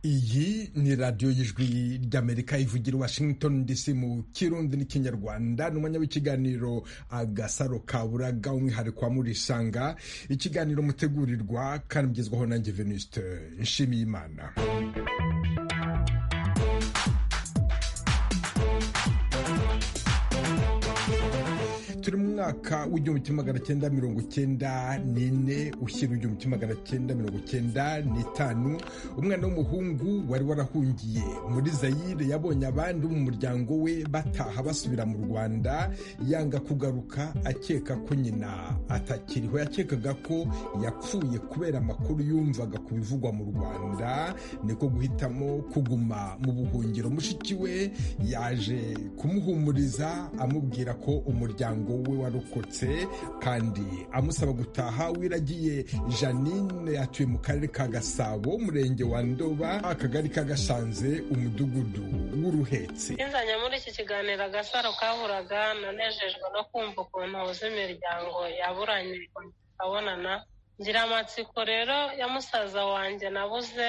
iyi ni radiyo y'ijwi ry'amerika ivugira washington dc mu kirundi n'ikinyarwanda n'umwanya w'ikiganiro agasaro kaburaga umwihariko wa murisanga ikiganiro mutegurirwa kandi mugezwaho nanjye venuste nshimiyimana turi mu mwaka w'igihumbi kimwe magana cyenda mirongo cyenda n'ine ushyira igihumbi kimwe magana cyenda mirongo cyenda n'itanu umwana w'umuhungu wari warahungiye muri zayire yabonye abandi mu muryango we bataha basubira mu rwanda yanga kugaruka akeka ko nyina atakiriho yakekaga ko yapfuye kubera amakuru yumvaga ku bivugwa mu rwanda niko guhitamo kuguma mu buhungiro mushiki we yaje kumuhumuriza amubwira ko umuryango we warokotse kandi amusaba gutaha wiragiye janine atuye mu karere ka gasabo umurenge wa ndoba akagari ka gashanze umudugudu w'uruhetse nzajya muri iki kiganiro agasaro kaburaga nanejejwe no kumva ukuntu huza imiryango yaburanye abonana ngira amatsiko rero ya musaza wanjye nabuze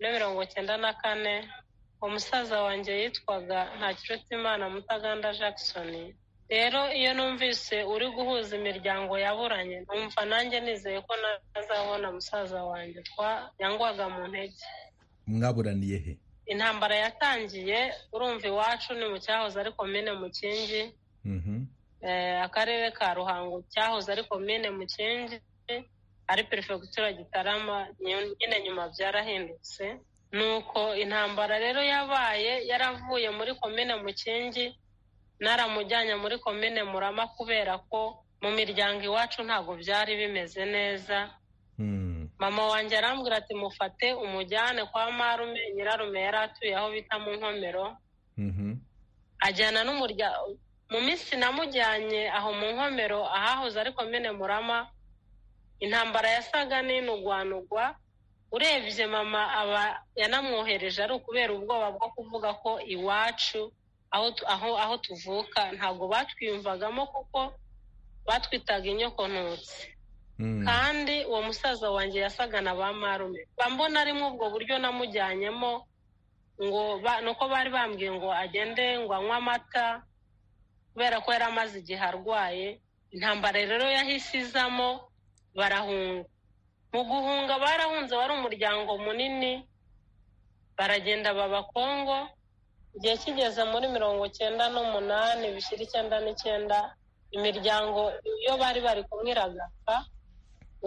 muri mirongo cyenda na kane umusaza wanjye yitwaga ntakirutimana mutaganda jackson rero iyo numvise uri guhuza imiryango yaburanye numva nanjye nizeye ko nazabona musaza wanjye twanyangwaga mu ntege mwaburaniye he intambara yatangiye urumva iwacu ni mu cyahoze ari komine mukingi eh, akarere ka ruhango cyahoze ari komine mukingi ari perefegitura gitarama nyine nyuma byarahindutse nuko intambara rero yabaye yaravuye muri komine mukingi naramujyanye muri komine murama kubera ko mu miryango iwacu ntabwo byari bimeze neza mama wanjye arambwira ati mufate umujyane kwa marume nyirarume yari atuye aho bita mu nkomero ajyana n'umuryango mu minsi namujyanye aho mu nkomero ahahoze ari komine murama intambara yasaga n'inugwanugwa urebye mama aba yanamwohereje ari ukubera ubwoba bwo kuvuga ko iwacu aho aho tuvuka ntabwo batwiyumvagamo kuko batwitaga inyokontutsi kandi uwo musaza wanjye yasaga na ba marume mbona arimo ubwo buryo namujyanyemo ngo nuko bari bambwiye ngo agende ngo anywe amata kubera ko yari amaze igihe arwaye intambara rero yahise izamo barahunga mu guhunga barahunze wari umuryango munini baragenda baba kongo igihe kigeze muri mirongo cyenda n'umunani bishyira icyenda n'icyenda imiryango iyo bari bari kumwe iragapfa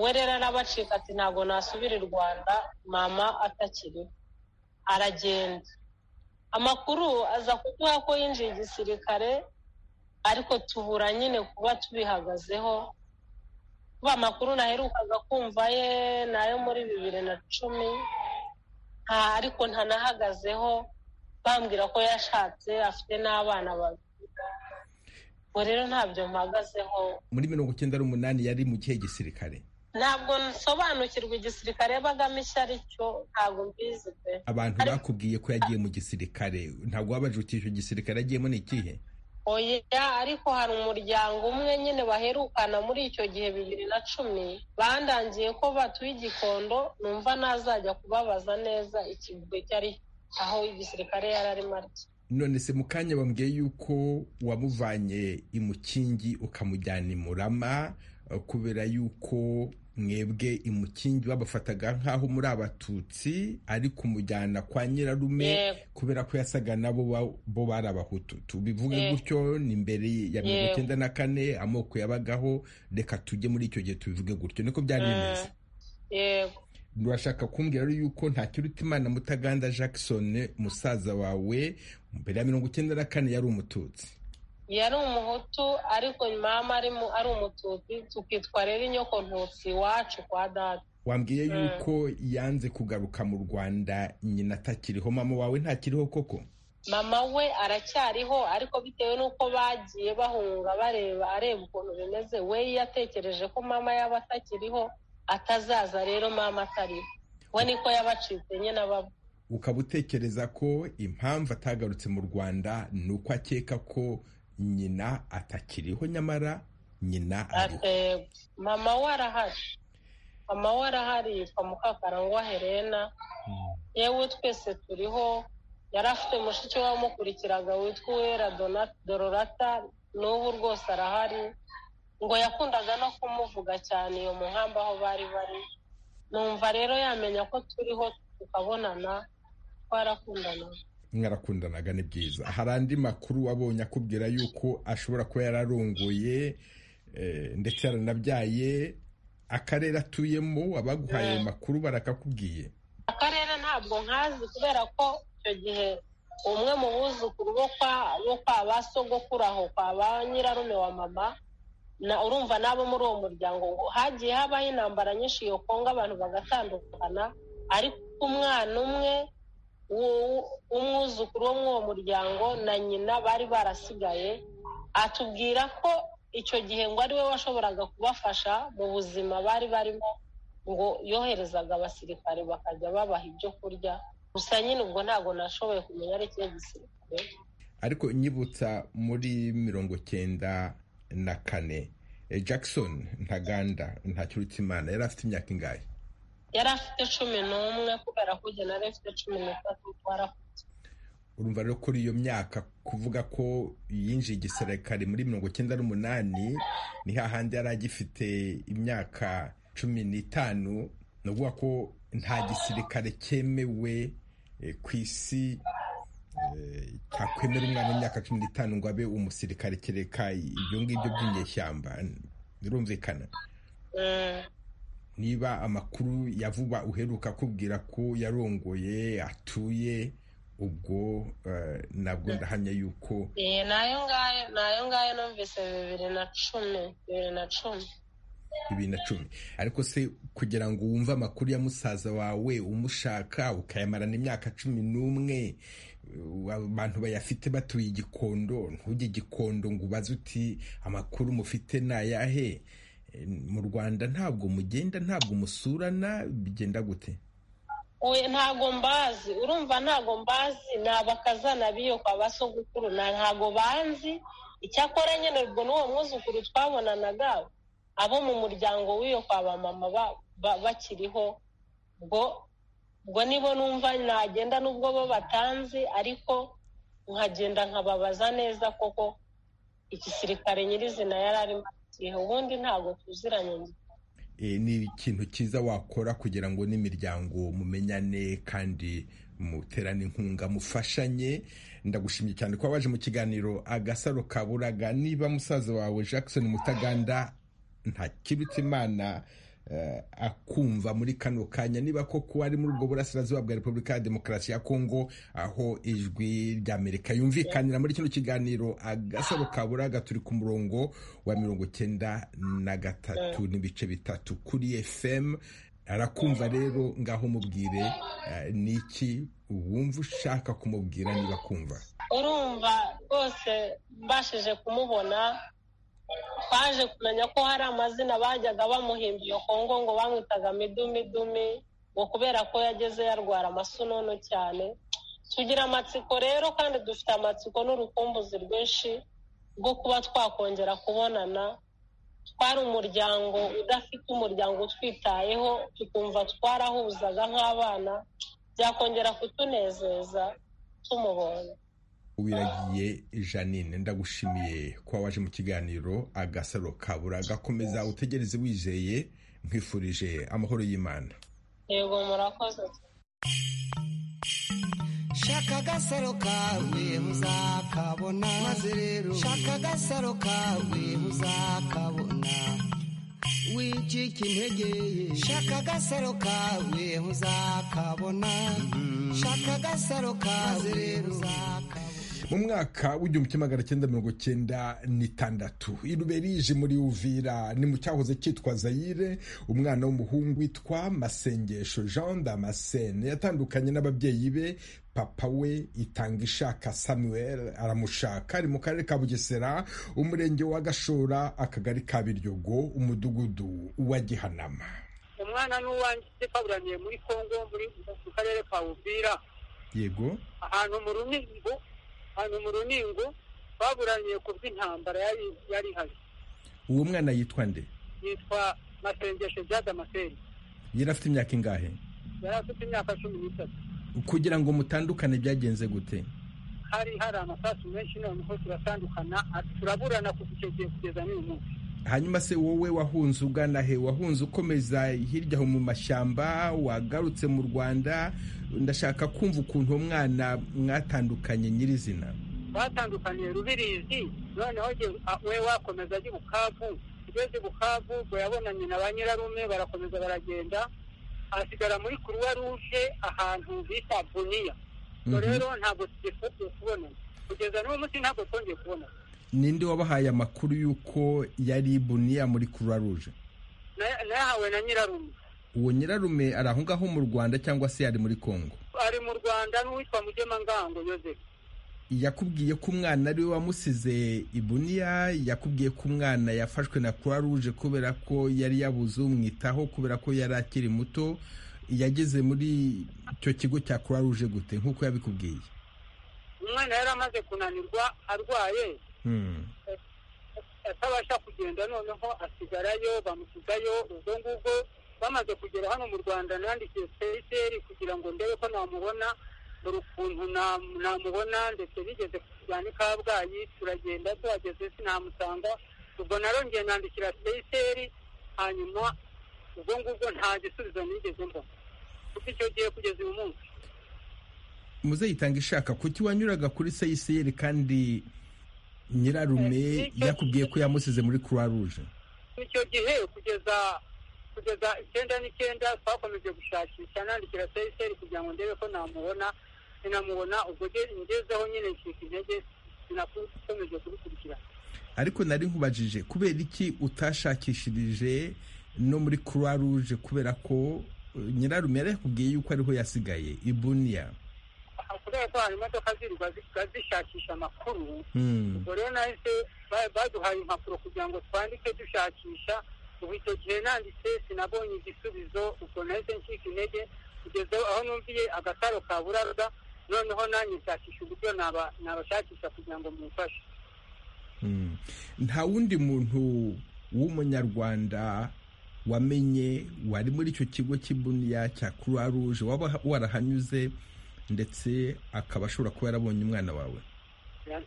we rero arabacika ati ntabwo nasubira i rwanda mama atakiriho aragenda amakuru aza kuduha ko yinjiye igisirikare ariko tubura nyine kuba tubihagazeho kuba amakuru naherukaga kumva ye ni ayo muri bibiri na cumi nta ariko ntanahagazeho bambwira ko yashatse afite n'abana babiri ubu rero ntabyo mpagazeho muri mirongo icyenda n'umunani yari mu kihe gisirikare ntabwo nsobanukirwa igisirikare bagamo icyo ari cyo ntabwo mbizi pe abantu bakubwiye ko yagiye mu gisirikare ntabwo wabaje uti icyo gisirikare agiyemo ni ikihe oya ariko hari umuryango umwe nyine baherukana muri icyo gihe bibiri na cumi bandangiye ko batuye igikondo numva nazajya kubabaza neza ikigwi icyo ari cyo aho igisirikare yari arimo arya none se mu kanya bambwiye yuko wamuvanye imukingi ukamujyana i murama kubera yuko mwebwe imukingi babafataga nk'aho muri abatutsi ari kumujyana kwa nyirarume kubera ko yasaga nabo bo bari abahutu tubivuge gutyo ni mbere ya mirongo icyenda na kane amoko yabagaho reka tujye muri icyo gihe tubivuge gutyo niko byari bimeze yego urashaka kumbwira rero yuko nta kirutimana mutaganda jackson musaza wawe mbere ya mirongo icyenda na kane yari umututsi yari umuhutu ariko mama ari umututsi tukitwa rero inyokontutsi iwacu kwa data wambwiye yuko yanze kugaruka mu rwanda nyina atakiriho mama wawe ntakiriho koko mama we aracyariho ariko bitewe n'uko bagiye bahunga bareba areba ukuntu bimeze we yatekereje ko mama yaba atakiriho atazaza rero mama atariho we niko yabacitse nyine ababa ukaba utekereza ko impamvu atagarutse mu rwanda ni uko akeka ko nyina atakiriho nyamara nyina ariho mama we arahari mama we arahari yitwa mukakarangwa helena yewe twese turiho yari afite mushiki we wamukurikiraga witwa uwera dororata n'ubu rwose arahari ngo yakundaga no kumuvuga cyane iyo mu nkamba aho bari bari numva rero yamenya ko turiho tukabonana twarakundanaga mwarakundanaga ni byiza hari andi makuru wabonye akubwira yuko ashobora kuba yararongoye ndetse yaranabyaye akarere atuyemo abaguhaye ayo makuru barakakubwiye akarere ntabwo nkazi kubera ko icyo gihe umwe mu buzukuru bo kwa ba sogokuru aho kwa ba nyirarume wa mama urumva n'abo muri uwo muryango hagiye habaho intambara nyinshi iyo kongo abantu bagatandukana ariko umwana umwe umwuzukuru wo muri uwo muryango na nyina bari barasigaye atubwira ko icyo gihe ngo ari we washoboraga kubafasha mu buzima bari barimo ngo yoherezaga abasirikare bakajya babaha ibyo kurya gusa nyine ubwo ntabwo nashoboye kumenya ari ikihe gisirikare ariko nyibutsa muri mirongo cyenda na kane jackson ntaganda ntakirutsimana yari afite imyaka ingahe yari afite cumi n'umwe kubera ko uge nari afite cumi n'itatu twarakutse urumva rero kuri iyo myaka kuvuga ko yinjiye igisirikare muri mirongo icyenda n'umunani ni hahandi yari agifite imyaka cumi n'itanu ni ukuvuga ko nta gisirikare cyemewe ku isi cyakwemera umwana w'imyaka cumi n'itanu ngo abe umusirikare kereka ibyo ngibyo by'inyeshyamba birumvikana niba amakuru ya vuba uheruka kubwira ko yarongoye atuye ubwo nabwo ndahamya yuko nayo ngayo nayo ngayo numvise bibiri na cumi bibiri na cumi bibiri na cumi ariko se kugira ngo wumve amakuru ya musaza wawe umushaka ukayamarana imyaka cumi n'umwe abantu bayafite batuye igikondo ntujye igikondo ngo ubaze uti amakuru mufite ni ayahe mu rwanda ntabwo mugenda ntabwo musurana bigenda gute ntabwo mbazi urumva ntabwo mbazi ni abakazana biyo kwa basogukuru ntabwo banzi icyakora nyine ubwo n'uwo mwuzukuru twabonanaga abo mu muryango w'iyo kwa ba mama bakiriho ubwo nibo numva nagenda n'ubwo bo batanzi ariko nkagenda nkababaza neza koko igisirikare nyirizina yari arimo ubundi ntabwo tuziranye ni ikintu cyiza wakora kugira ngo n'imiryango mumenyane kandi muterane inkunga mufashanye ndagushimye cyane kuba waje mu kiganiro agasaro kaburaga niba musaza wawe jackson mutaganda ntakibutse imana akumva muri kano kanya niba koko ari muri ubwo burasirazuba bwa repubulika ya demokarasi ya kongo aho ijwi ry'amerika yumvikanira muri kino kiganiro agasaro kaburaga turi ku murongo wa mirongo icyenda na gatatu n'ibice bitatu kuri fm arakumva rero ngaho mubwire ni iki wumva ushaka kumubwira niba kumva urumva rwose mbashije kumubona twaje kumenya ko hari amazina bajyaga bamuhimba iyo kongo ngo bamwitaga midumidumi ngo kubera ko yageze yarwara amasonono cyane tugira amatsiko rero kandi dufite amatsiko n'urukumbuzi rwinshi rwo kuba twakongera kubonana twari umuryango udafite umuryango utwitayeho tukumva twarahuzaga nk'abana byakongera kutunezeza tumubonye wiragiye janine ndagushimiye kuba waje mu kiganiro agasaro kabura gakomeza utegereze wizeye nkwifurije amahoro y'imana yego murakoze shaka agasaro kawe uzakabona maze rero shaka agasaro kawe uzakabona wicika intege shaka agasaro kawe uzakabona shaka agasaro kawe uzakabona mu mwaka w'igihumbi kimwe magana cyenda mirongo cyenda n'itandatu iruberije muri uvira ni mu cyahoze cyitwa zayire umwana w'umuhungu witwa masengesho jean damascene yatandukanye n'ababyeyi be papa we itanga ishaka samuel aramushaka ari mu karere ka bugesera umurenge wa gashora akagari ka biryogo umudugudu wa gihanama umwana n'uwanjye yaburaniye muri kongo mu karere ka uvira yego ahantu mu runingo ahantu mu runingo baburaniye ku bw'intambara yari ihari uwo mwana yitwa nde yitwa masengesho jada maseni yari afite imyaka ingahe yari afite imyaka cumi n'itatu kugira ngo mutandukane byagenze gute hari hari amasasu menshi none ko turatandukana turaburana kuva icyo gihe kugeza n'uyu munsi hanyuma se wowe wahunze ugana he wahunze ukomeza hirya aho mu mashyamba wagarutse mu rwanda ndashaka kumva ukuntu uwo mwana mwatandukanye nyirizina batandukaniye rubirizi noneho we wakomeza ajya i bukavu ugeze bukavu ubwo yabonanye na ba nyirarume barakomeza baragenda asigara muri kuruwa ruje ahantu bita buniya ubwo rero ntabwo tugifungiye kubonana kugeza n'uwo munsi ntabwo twongeye kubonana ninde wabahaye amakuru y'uko yari buniya muri kuruwa ruje nayahawe na nyirarume uwo nyirarume ari aho ngaho mu rwanda cyangwa se ari muri kongo ari mu rwanda n'uwitwa mugemangango yozefu yakubwiye ko umwana ari we wamusize ibuniya yakubwiye ko umwana yafashwe na croix rouge kubera ko yari yabuze umwitaho kubera ko yari akiri muto yageze muri icyo kigo cya croix rouge gute nk'uko yabikubwiye umwana yari amaze kunanirwa arwaye atabasha kugenda noneho asigarayo bamusigayo ubwo ngubwo bamaze kugera hano mu rwanda nandikiye seyiseri kugira ngo ndebe ko namubona dore ukuntu namubona ndetse nigeze kujyana i kabgayi turagenda tuhageze sinamusanga ubwo narongeye nandikira seyiseri hanyuma ubwo ngubwo nta gisubizo nigeze mbona kuko icyo gihe kugeza uyu munsi muzayitanga ishaka kuki wanyuraga kuri seyiseri kandi nyirarume yakubwiye ko yamusize muri croix rouge icyo gihe kugeza kugeza icyenda n'icyenda twakomeje gushakisha nandikira seyiseri kugira ngo ndebe ko namubona sinamubona ubwo ngezeho nyine nshyika intege sinakomeje kubikurikirana ariko nari nkubajije kubera iki utashakishirije no muri croix rouge kubera ko nyirarume yari yakubwiye yuko ariho yasigaye ibuniya kubera ko hari imodoka zirirwa zishakisha amakuru ubwo rero nahise baduhaye impapuro kugira ngo twandike dushakisha ubu icyo gihe nanditse sinabonye igisubizo ubwo nahise nshyika intege kugeza aho numviye agataro ka burarwa noneho nanjye nshakisha uburyo nabashakisha kugira ngo mumfashe nta wundi muntu w'umunyarwanda wamenye wari muri icyo kigo cy'ibuniya cya croix rouge waba warahanyuze ndetse akaba ashobora kuba yarabonye umwana wawe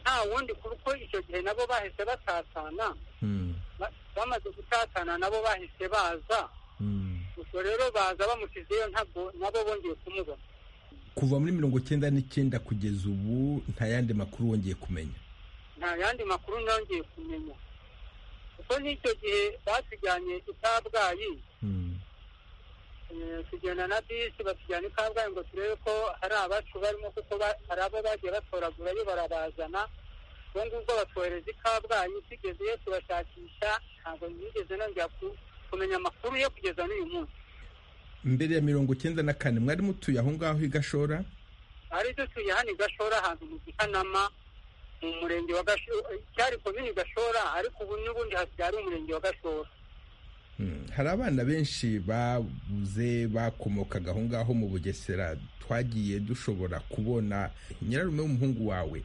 nta wundi kuko icyo gihe nabo bahise batatana bamaze gutatana nabo bahise baza gusa rero baza bamusizeyo ntabwo nabo bongeye kumubona kuva muri mirongo icyenda n'icyenda kugeza ubu nta yandi makuru wongeye kumenya nta yandi makuru nongeye kumenya kuko n'icyo gihe batujyanye i kabgayi tugenda na bisi batujyana i kabgayi ngo turebe ko hari abacu barimo kuko hari abo bagiye batoragurayo barabazana ubwo ngubwo batwohereza i kabgayi tugezeyo tubashakisha ntabwo nigeze nongera kumenya amakuru yo kugeza n'uyu munsi mbere ya mirongo icyenda na kane mwari mutuye aho ngaho i gashora twari dutuye hano i gashora ahantu mu gihanama mu murenge wa gashora cyari komini gashora ariko ubu n'ubundi hasigaye ari umurenge wa gashora hari abana benshi babuze bakomokaga aho ngaho mu bugesera twagiye dushobora kubona nyirarume w'umuhungu wawe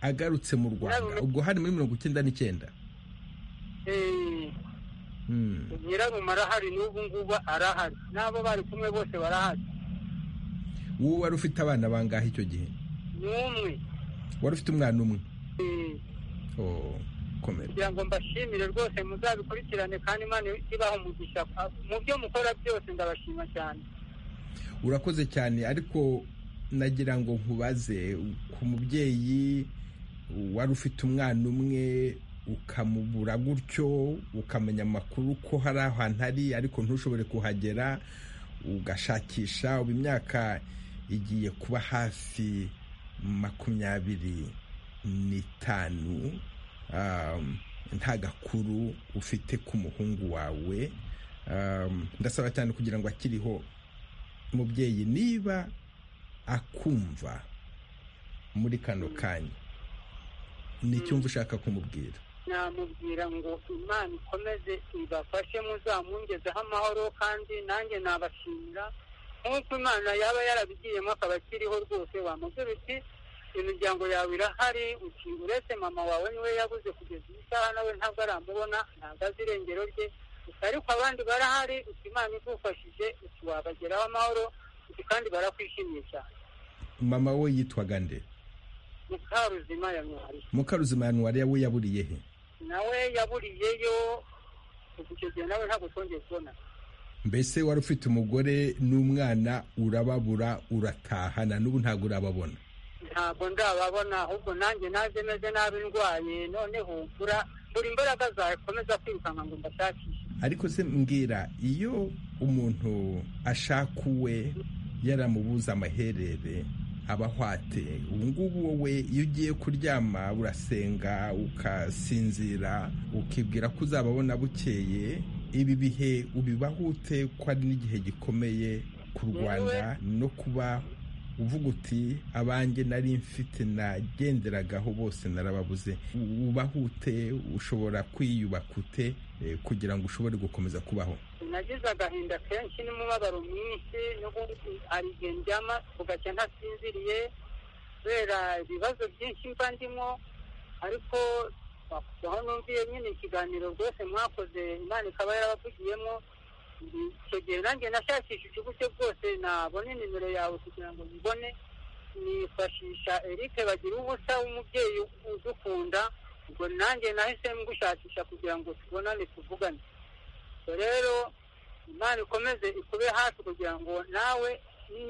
agarutse mu rwanda ubwo hari muri mirongo icyenda n'icyenda nyirarume arahari n'ubu ngubu arahari n'abo bari kumwe bose barahari wowe wari ufite abana bangahe icyo gihe ni umwe wari ufite umwana umwe kugira ngo mbashimire rwose muzabikurikirane kandi imana ibaha umugisha mu byo mukora byose ndabashima cyane urakoze cyane ariko nagira ngo nkubaze ku mubyeyi wari ufite umwana umwe ukamubura gutyo ukamenya amakuru ko hari ahantu ari ariko ntushobore kuhagera ugashakisha ubu imyaka igiye kuba hafi makumyabiri n'itanu nta gakuru ufite ku muhungu wawe ndasaba cyane kugira ngo akiriho umubyeyi niba akumva muri kano kanya n'icyumva ushaka kumubwira namubwira ngo imana ikomeze ibafashe muzamungezeho amahoro kandi nanjye nabashimira nk'uko imana yaba yarabigiyemo akaba akiriho rwose wamubwira uti imiryango yawe irahari uretse mama wawe niwe yabuze kugeza iyi saha nawe ntabwo aramubona ntabwo azi irengero rye ariko abandi barahari uti imana idufashije uti wabageraho amahoro uti kandi barakwishimiye cyane mama we yitwaga nde mukaruzima yanwariye mukaruzima yanwariya we yaburiye he nawe yaburiyeyo kuva icyo gihe nawe ntabwo twongeye kubona mbese wari ufite umugore n'umwana urababura uratahana n'ubu ntabwo urababona ntabwo ndababona ahubwo nanjye naje meze nabi ndwaye noneho mbura mbura imbaraga zakomeza kwirukanka ngo mbashakishe ariko se mbwira iyo umuntu ashaka uwe yaramubuza amaherere abahwate ubu ngubu wowe iyo ugiye kuryama urasenga ukasinzira ukibwira ko uzababona bukeye ibi bihe ubibaho ute ko ari n'igihe gikomeye ku rwanda no kuba uvuga uti abanjye nari mfite nagenderagaho bose narababuze ubahute ushobora kwiyubaka ute kugira ngo ushobore gukomeza kubaho nagize agahinda kenshi n'umubabaro mwinshi n'ubundi hari igihe ndyama ugacya ntasinziriye kubera ibibazo byinshi mba ndimo ariko aho numviye nyine ikiganiro rwose mwakoze imana ikaba yarabavugiyemo icyo gihe nanjye nashakishije uburyo bwose nabone nimero yawe kugira ngo nyibone nifashisha Eric bagira ubusa w'umubyeyi udukunda ubwo nanjye nahise ngushakisha kugira ngo tubonane tuvugane rero imana ikomeze ikube hafi kugira ngo nawe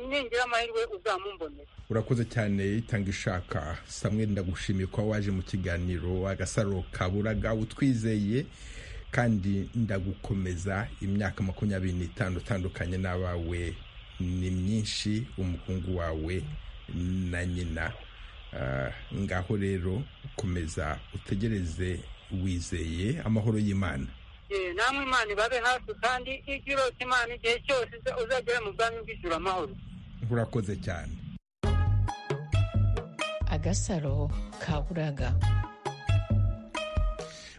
ningira amahirwe uzamumbonera urakoze cyane itanga ishaka samweri ndagushimiye kuba waje mu kiganiro agasaro kaburaga utwizeye kandi ndagukomeza imyaka makumyabiri n'itanu utandukanye n'abawe ni myinshi umuhungu wawe na nyina ngaho rero komeza utegereze wizeye amahoro y'imana namwe imana ibabe hafi kandi ijya urota imana igihe cyose uzagera mu bwami bw'ijuru amahoro urakoze cyane agasaro kaburaga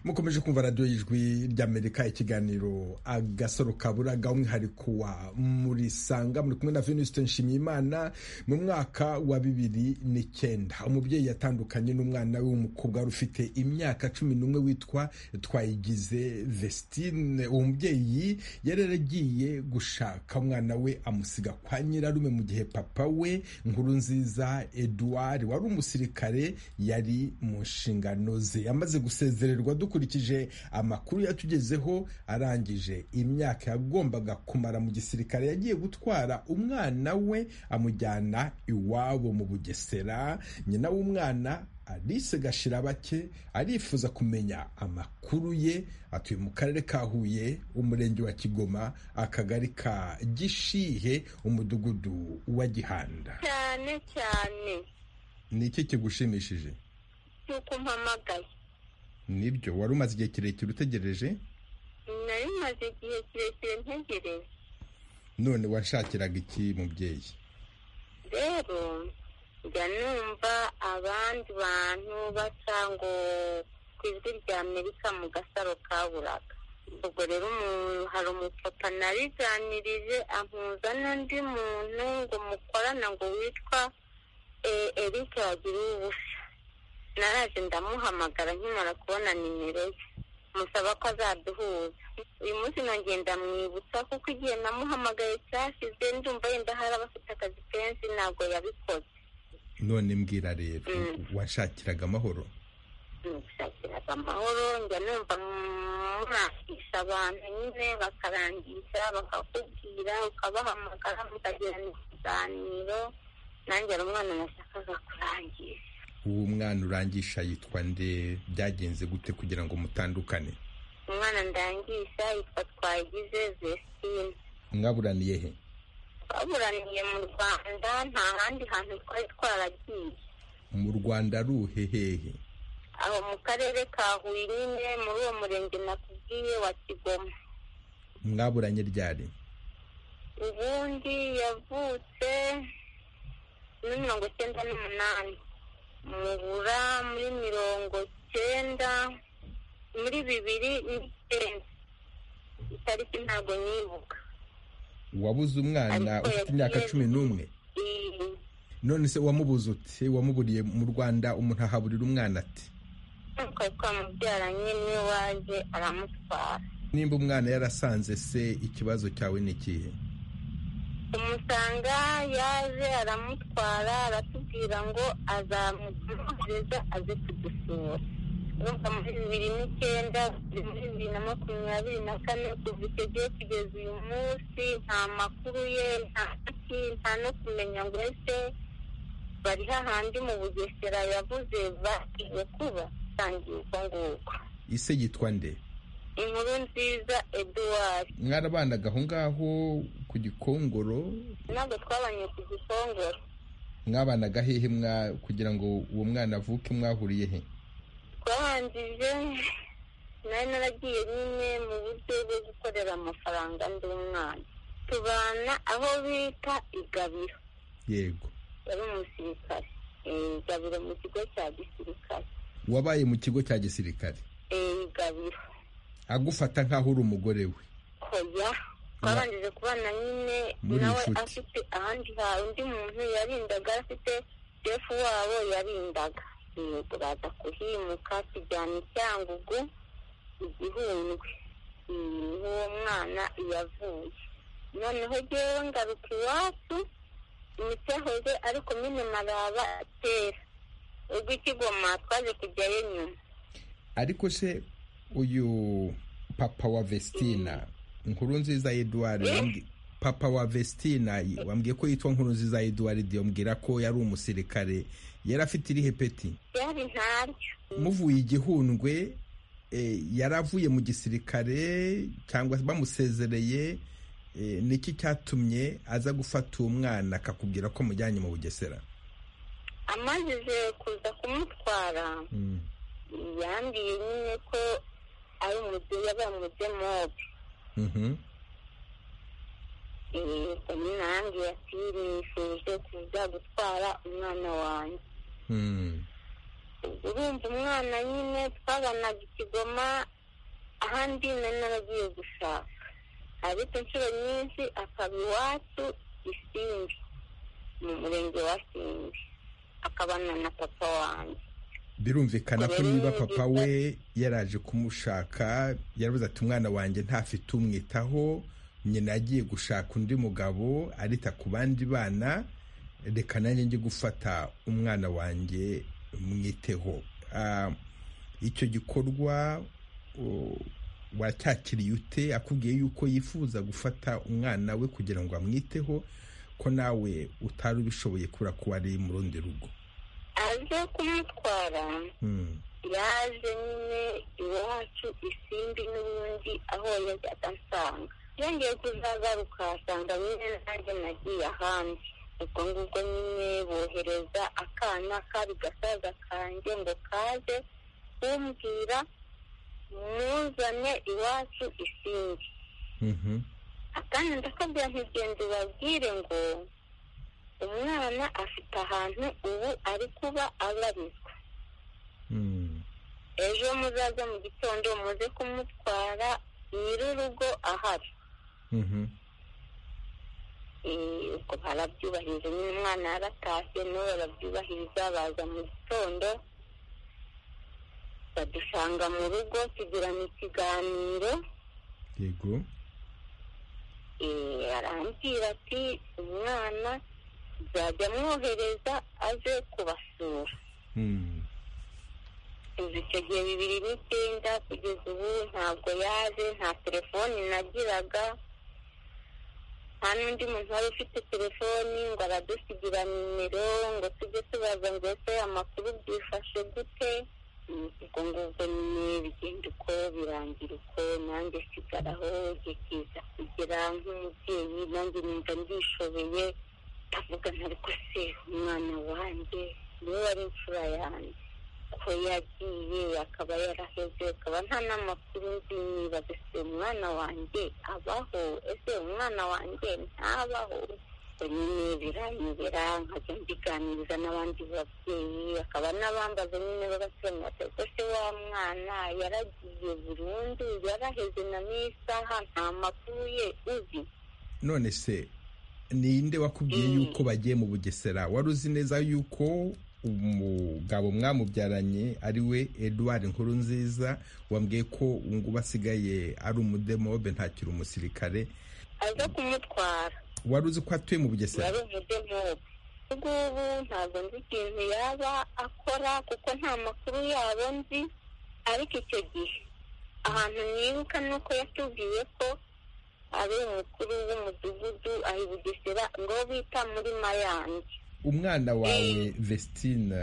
mukomeje kumva radiyo y'ijwi ry'amerika ikiganiro agasoro kaburaga umwihariko wa muri sanga muri kumwe na venusite nshimiyimana mu mwaka wa bibiri n'icyenda umubyeyi yatandukanye n'umwana we w'umukobwa wari ufite imyaka cumi n'umwe witwa twayigize vesitine uwo mubyeyi yari yaragiye gushaka umwana we amusiga kwa nyirarume mu gihe papa we nkuru nziza eduard wari umusirikare yari mu nshingano ze yamaze gusezererwa dukora dukurikije amakuru yatugezeho arangije imyaka yagombaga kumara mu gisirikare yagiye gutwara umwana we amujyana iwabo mu bugesera nyina w'umwana Alice Gashirabake arifuza kumenya amakuru ye atuye mu karere ka Huye umurenge wa Kigoma akagari ka Gishihe umudugudu wa Gihanda cyane cyane ni iki kigushimishije nuko mpamagaye nibyo wari umaze igihe kirekire utegereje nari maze igihe kirekire ntegereje none washakiraga iki mubyeyi rero njya numva abandi bantu baca ngo ku ijwi rya amerika mu gasaro kaburaga ubwo rero hari umupapa nariganirije ampuza n'undi muntu ngo mukorana ngo witwa eric wagira ubusa naraje ndamuhamagara nkimara kubona nimero ye musaba ko azaduhuza uyu munsi nongeye ndamwibutsa kuko igihe namuhamagaye cyashize ndumva yenda hari abafite akazi kenshi ntabwo yabikoze none mbwira rero washakiraga amahoro gushakiraga amahoro njya numva murangisha abantu nyine bakarangisha bakakubwira ukabahamagara mukagirana ikiganiro nanjye ari umwana nashakaga kurangisha uwo mwana urangisha yitwa nde byagenze gute kugira ngo mutandukane umwana ndangisha yitwa twagize vesitine mwaburaniye he twaburaniye mu rwanda nta handi hantu twari twaragiye mu rwanda ari uhehehe aho mu karere ka huye nyine muri uwo murenge nakubwiye wa kigoma mwaburanye ryari ubundi yavutse muri mirongo icyenda n'umunani mubura muri mirongo icyenda muri bibiri n'icyenda itariki ntabwo nibuka wabuze umwana ufite imyaka cumi n'umwe none se wamubuze uti wamuburiye mu rwanda umuntu ahaburira umwana ati twari twamubyaranye niwe waje aramutwara nimba umwana yarasanze se ikibazo cyawe ni ikihe tumusanga yaje aramutwara aratubwira ngo azamugereza aze kudusura urumva muri bibiri n'icyenda biri muri bibiri na makumyabiri na kane kuva icyo gihe kugeza uyu munsi nta makuru ye nta iki nta no kumenya ngo ese bari hahandi mu bugesera yavuze bagiye kuba tangiye uko nguko ise yitwa nde inkuru nziza eduwari mwarabanaga aho ngaho ku gikongoro ntabwo twabanye ku gikongoro mwabanaga hehe mwa kugira ngo uwo mwana avuke mwahuriye he twabanjije nari naragiye nyine mu buryo bwo gukorera amafaranga ndi umwana tubana aho bita igabiro yego yari umusirikare igabiro mu kigo cya gisirikare wabaye mu kigo cya gisirikare igabiro agufata nk'aho uri umugore we hoya twabanjije kubana nyine Muri nawe inshuti. afite ahandi hari undi muntu yarindaga afite jefu wabo yarindaga yego baza kuhimuka tujyana icyangugu igihundwe niho uwo mwana yavuye noneho ngewe ngaruka iwacu imicahoze ariko nyine maraba kera ubwo ikigoma twaje kujyayo nyuma ariko se uyu papa wa vestina nkuru nziza eduard papa wa vestina y- wambwiye ko yitwa nkuru nziza eduard yambwira ko yari umusirikare yari afite irihe peti byari ntaryo muvuye igihundwe eh, yari avuye mu gisirikare cyangwa bamusezereye eh, niki cyatumye aza gufata uwo mwana akakubwira ko mujyanye mu bugesera amajije kuza kumutwara Mm. yambwiye nyine ko ari umude yabaye umudemobe Mhm. nyine yambwiye ati nifuje kuza gutwara umwana wanjye Mm. urumva umwana nyine twabanaga ikigoma ahandi nari naragiye gushaka ariko inshuro nyinshi akaba iwacu isimbi mu murenge wa simbi akabana na papa wanjye birumvikana ko Rero niba ni papa byiza. we yaraje kumushaka yaravuze ati umwana wanjye ntafite umwitaho nyina yagiye gushaka undi mugabo arita ku bandi bana reka nanjye njye gufata umwana wanjye mwiteho Ah, icyo gikorwa o, wacyakiriye ute akubwiye yuko yifuza gufata umwana we kugira ngo amwiteho ko nawe utari ubishoboye kubera ko wari mu rundi rugo aje kumutwara Hmm. yaje nyine iwacu isimbi n'ubundi aho yajya adansanga yongeye kuzagaruka asanga nyine nanjye nagiye ahandi ubwo ngubwo nyine bohereza akana kari gasaza kanjye ngo kaze kumbwira muzane iwacu isimbi Mhm. akana ndakabwira ntigende babwire ngo umwana afite ahantu ubu ari kuba abarizwa Hmm. ejo muzaza mu gitondo muze kumutwara nyir'urugo ahari Mhm. Eh, ubwo barabyubahiriza nyine umwana yaratashye nabo barabyubahiriza baza mu gitondo badusanga mu rugo tugirana ikiganiro yego Eh, arambwira ati umwana nzajya mwohereza aze kubasura Hmm. kuva icyo gihe bibiri n'icyenda kugeza ubu ntabwo yaje nta telefoni nagiraga nta n'undi muntu wari ufite telefoni ngo aradusigira nimero ngo tujye tubaza ngo ese amakuru byifashe gute Mm, ubwo ngubwo nyine bigenda uko birangira uko nanjye sigaraho igihe kiza kugera nk'umubyeyi nanjye numva ndishoboye ndavuga ntariko se umwana wanjye niwe wari imfura yanjye ko yagiye akaba yaraheze akaba nta n'amakuru nzi nibaza ese umwana wanjye abaho ese umwana wanjye ntabaho ubwo nyine biranyobera nkajya mbiganiriza n'abandi babyeyi akaba n'abambaza nyine bagatungata ko se wa mwana yaragiye burundu yaraheze na n'isaha nta makuru ye uzi none se ninde wakubwiye Mm. yuko bagiye mu bugesera wari uzi neza yuko umugabo mwamubyaranye ari we eduard nkuru nziza wambwiye ko ubu asigaye ari umudemobe ntakiri umusirikare aza kumutwara wari uzi ko atuye mu bugesera yari umuryo nk'ubu ubungubu ntabwo nzi ikintu yaba akora kuko nta makuru yabo nzi ariko icyo gihe ahantu nibuka ni uko yatubwiye ko ari umukuru w'umudugudu aho i bugesera ngo bita muri mayange umwana wawe vestine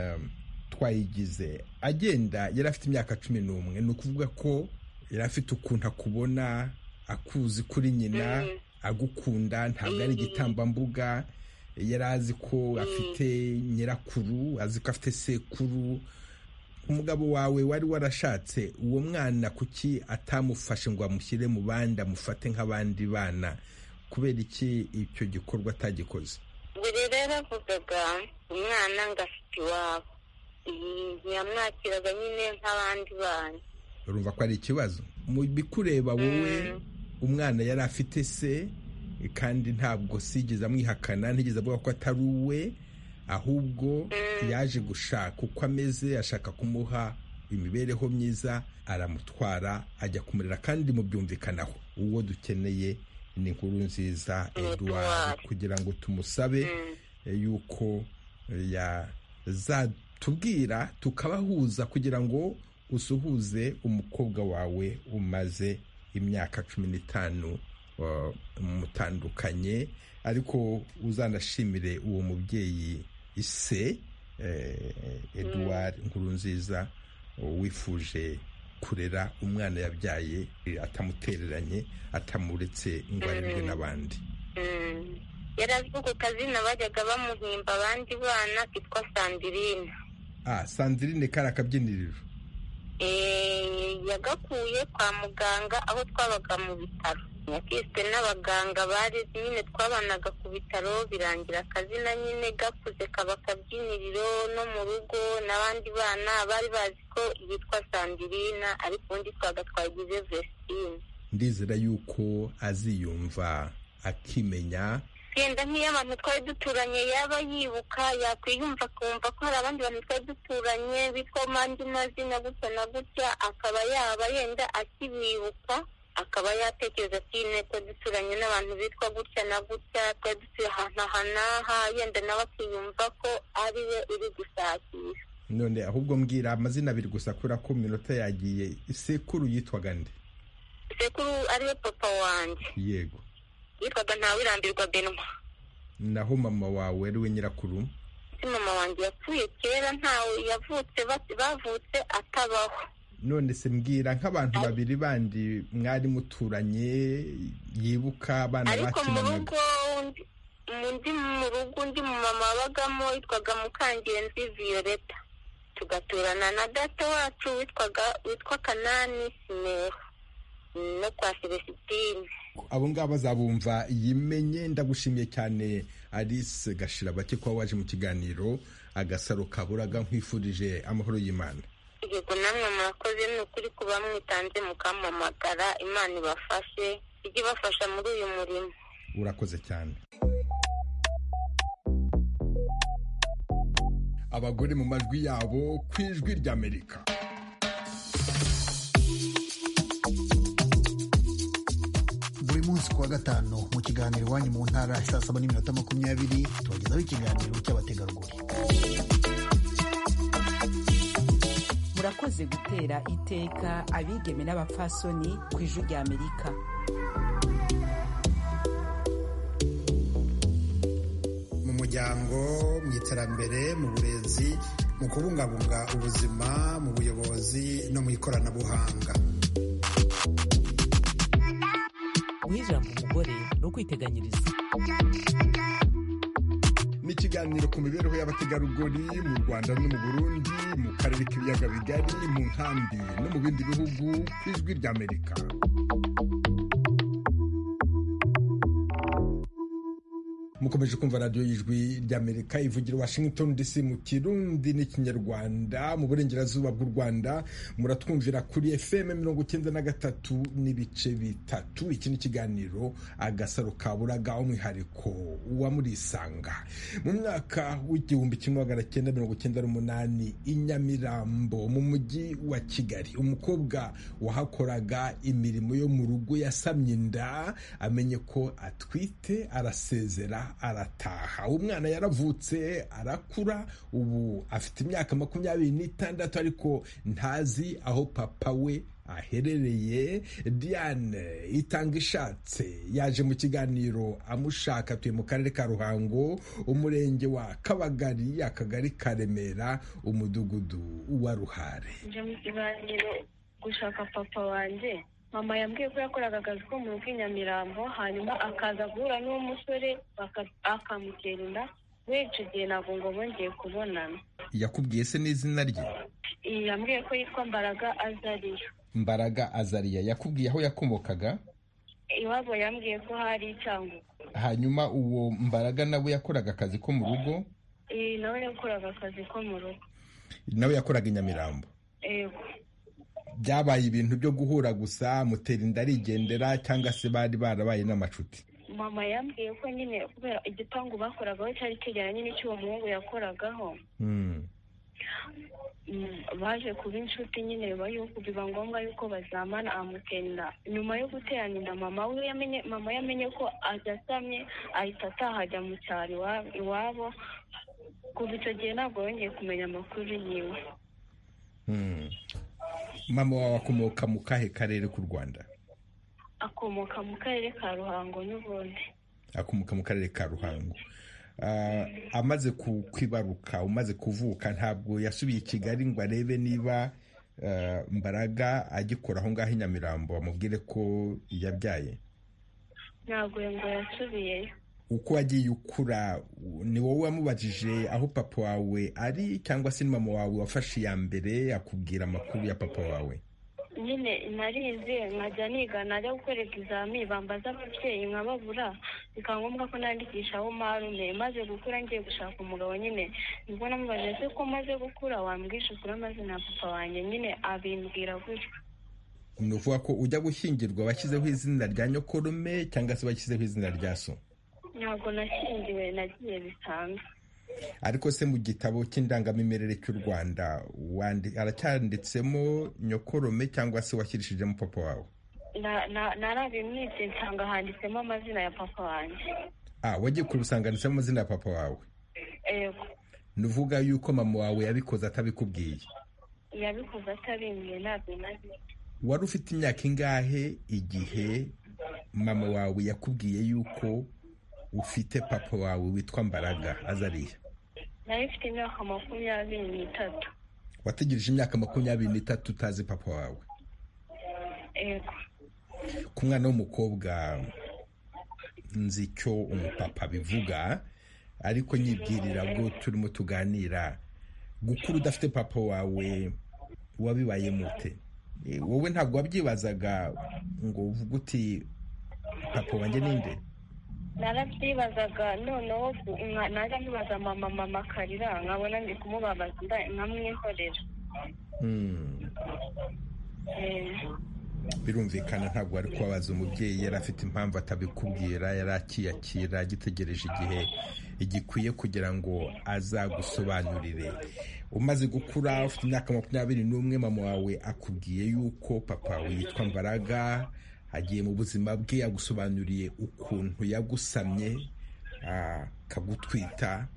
twayigize agenda yari afite imyaka cumi n'umwe ni ukuvuga ko yari afite ukuntu akubona akuzi kuri nyina agukunda ntabwo ari igitambambuga yari azi ko afite nyirakuru azi ko afite sekuru umugabo wawe wari warashatse uwo mwana kuki atamufashe ngo amushyire mu bandi amufate nk'abandi bana kubera iki icyo gikorwa atagikoze buri rero avugaga umwana ngo afite iwabo ntiyamwakiraga nyine nk'abandi bana urumva ko ari ikibazo mu bikureba wowe umwana yari afite se kandi ntabwo sigeze amwihakana ntigeze avuga ko atari uwe ahubwo yaje gushaka uko ameze ashaka kumuha imibereho myiza aramutwara ajya kumurera kandi mubyumvikanaho uwo dukeneye ni inkuru nziza eduwari kugira ngo tumusabe yuko yazatubwira tukabahuza kugira ngo usuhuze umukobwa wawe umaze imyaka cumi n'itanu mutandukanye ariko uzanashimire uwo mubyeyi ise eduwari nkuru nziza wifuje kurera umwana yabyaye atamutereranye atamuretse ngo arebwe n'abandi yari azwi ku kazina bajyaga bamuhimba abandi bana kitwa sandirine ah sandirine kari akabyiniriro yagakuye kwa muganga aho twabaga mu bitaro yakiswe n'abaganga bari nyine twabanaga ku bitaro birangira akazina nyine gakuze kaba akabyiniriro no mu rugo n'abandi bana bari bazi ko yitwa sandirina ariko ubundi twagatwagize vesitine ndizera yuko aziyumva akimenya genda nk'iyo abantu twari duturanye yaba yibuka yakwiyumva akumva ko hari abandi bantu twari duturanye bitwa andi mazina gutya na gutya akaba yaba yenda akibibuka akaba yatekereza ati ko duturanye n'abantu bitwa gutya na gutya twari dutuye ahantu aha n'aha yenda nawe akiyumva ko ari we uri gusakisha none ahubwo mbwira amazina abiri gusa kubera ko minota yagiye sekuru yitwaga nde sekuru ariwe papa wanjye yego yitwaga ntawirambirwa benwa naho mama wawe ari we nyirakuru mama wanjye yapfuye kera ntawe yavutse bavutse atabaho none se mbwira nk'abantu babiri bandi mwari muturanye yibuka abana ariko mu bakinaga rugo undi mu rugo undi mu mama wabagamo witwaga mukangenzi violeta tugaturana na data wacu witwaga witwa kanani simeho no kwa selesitine abo ngabo azabumva yimenye ndagushimiye cyane alice gashira bake kuba waje mu kiganiro agasaro kaburaga nkwifurije amahoro y'imana yego namwe murakoze ni ukuri kuba mwitanze mukampamagara imana ibafashe ijye ibafasha muri uyu murimo urakoze cyane abagore mu majwi yabo ku ijwi ry'amerika buri munsi ku wa gatanu mu kiganiro iwanyu mu ntara saa saba n'iminota makumyabiri tubagezaho ikiganiro cy'abategarugori murakoze gutera iteka abigeme n'abapfasoni ku ijwi rya amerika mu muryango mu iterambere mu burezi mu kubungabunga ubuzima mu buyobozi no mu ikoranabuhanga guha ijambo umugore ni ukwiteganyiriza ni ikiganiro ku mibereho y'abategarugori mu rwanda no mu burundi mu karere k'ibiyaga bigari mu nkambi no mu bindi bihugu ku ijwi ry'amerika mukomeje kumva radiyo y'ijwi ry'amerika ivugira washington dc mu kirundi n'ikinyarwanda mu burengerazuba bw'u rwanda muratwumvira kuri fm mirongo icyenda na gatatu n'ibice bitatu iki ni ikiganiro agasaro kaburaga umwihariko wa murisanga mu mwaka w'igihumbi kimwe magana cyenda mirongo icyenda n'umunani i nyamirambo mu mujyi wa kigali umukobwa wahakoraga imirimo yo mu rugo yasamye inda amenye ko atwite arasezera arataha umwana yaravutse arakura ubu afite imyaka makumyabiri n'itandatu ariko ntazi aho papa we aherereye diane itanga ishatse yaje mu kiganiro amushaka atuye mu karere ka ruhango umurenge wa kabagari akagari ka remera umudugudu wa ruhare nje mu kiganiro gushaka papa wanjye mama yambwiye ko yakoraga akazi ko mu rugo i nyamirambo hanyuma akaza guhura n'uwo musore akamutera inda we icyo gihe ntabwo ngo bongeye kubonana yakubwiye se n'izina rye yambwiye ko yitwa mbaraga azariyo mbaraga azariya yakubwiye aho yakomokaga iwabo yambwiye ko hari icyangugu hanyuma uwo mbaraga nawe yakoraga akazi ko mu rugo nawe yakoraga akazi ko mu rugo nawe yakoraga i nyamirambo byabaye ibintu byo guhura gusa mutera inda arigendera cyangwa se bari barabaye n'amacuti mama yambwiye ko nyine kubera igipangu bakoragaho cyari cyegeranye n'icy'uwo muhungu yakoragaho baje kuba inshuti nyine biba yuko biba ngombwa yuko bazamana amutenda nyuma yo guterana inda mama we yamenye mama yamenye ko adasamye ahita ataha ajya mu cyaro iwabo kuva icyo gihe ntabwo yongeye kumenya amakuru yiwe mama wawe akomoka mu kahe karere k'u rwanda akomoka mu karere ka ruhango n'ubundi akomoka mu karere ka ruhango amaze kwibaruka umaze kuvuka ntabwo yasubiye i kigali ngo arebe niba mbaraga agikora aho ngaho i nyamirambo amubwire ko yabyaye ntabwo ngo yasubiyeyo uko wagiye ukura ni wowe wamubajije aho papa wawe ari cyangwa se mama wawe wafashe iya mbere akubwira amakuru ya papa wawe nyine narize nkajya niga najya gukora ibizami bambaza ababyeyi nkababura bikaba ngombwa ko nandikishaho marume maze gukura ngiye gushaka umugabo nyine nibwo namubaje se ko maze gukura wambwisha ukuri amazina ya papa wanjye nyine abimbwira gutyo ni ukuvuga ko ujya gushyingirwa bashyizeho izina rya nyokorume cyangwa se bashyizeho izina rya so ntabwo nashyingiwe nagiye bisanzwe ariko se mu gitabo cy'indangamimerere cy'u rwanda aracyanditsemo nyokorome cyangwa se washyiririshijemo papa wawe narabimwitse nsanga handitsemo amazina ya papa wanjye wagiye kurusanga handitsemo amazina ya papa wawe yego nuvuga yuko mama wawe yabikoze atabikubwiye yabikoze atabimbwiye ntabwo nabi wari ufite imyaka ingahe igihe mama wawe yakubwiye yuko ufite papa wawe witwa mbaraga azariya nawe ufite imyaka makumyabiri n'itatu wategereje imyaka makumyabiri n'itatu utazi papa wawe yego ku mwana w'umukobwa nzi icyo umupapa bivuga ariko nyibwirira bwo turimo tuganira gukura udafite papa wawe wabibaye mute wowe ntabwo wabyibazaga ngo uvuge uti papa wanjye ninde narabyibazaga noneho najya nkibaza mama mama akarira nkabona ndi kumubabaza nkamwihorera birumvikana ntabwo wari kubabaza umubyeyi yari afite impamvu atabikubwira yari akiyakira agitegereje igihe gikwiye kugira ngo azagusobanurire umaze gukura ufite imyaka makumyabiri n'umwe mama wawe akubwiye yuko papa witwa mbaraga agiye mu buzima bwe yagusobanuriye ukuntu yagusamye akagutwita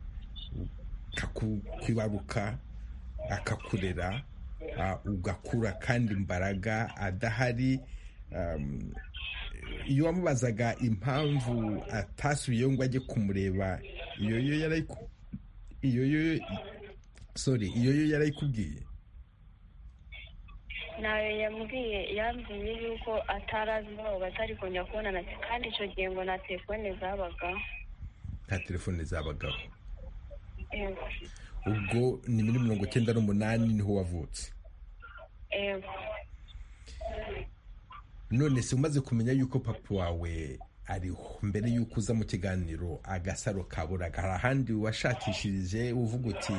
akakwibaruka akakurera ugakura kandi imbaraga adahari iyo wamubazaga impamvu atasubiyeho ngo ajye kumureba iyo yo yarayikubwiye ntayo yambwiye yambwiye yuko atari azi aho batari kongera kubonana kandi icyo gihe ngo nta telefone zabagaho nta telefone zabagaho ubwo ni muri mirongo icyenda n'umunani niho wavutse none se umaze kumenya yuko papa wawe ariho mbere y'uko uza mu kiganiro agasaro kaburaga hari ahandi washakishirije uvuga uti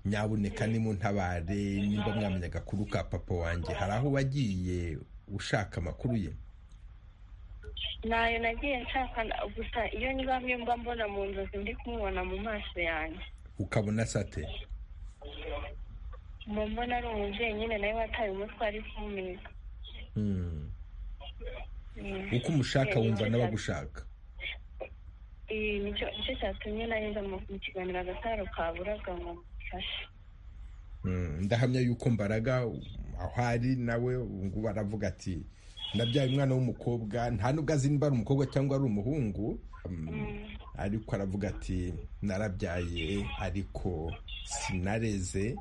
nyaboneka ni mu ntabare nimba mwamenya agakuru ka papa wanjye hari aho wagiye ushaka amakuru ye ntayo nagiye nshaka gusa iyo nyiramye mba mbona mu nzozi ndi kumubona mu maso yanjye ukabona sate mbona ari umubyeyi nyine nawe wataye umutwe ari kuminika uko umushaka wumva n'abagushaka nicyo cyatumye naheza mu kiganiro agasaro kaburaga ngo mufashe ndahamya yuko mbaraga aho ari nawe ngubu aravuga ati nabyaye umwana w'umukobwa nta nubwo azi niba ari umukobwa cyangwa ari umuhungu ariko aravuga ati narabyaye ariko sinareze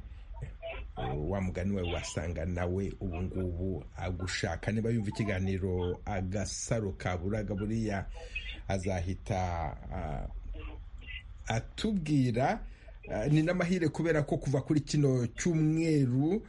wa mugani wawe wasanga nawe ubu ngubu agushaka niba yumva ikiganiro agasaro kaburaga buriya azahita atubwira ni n'amahire kubera ko kuva kuri kino cyumweru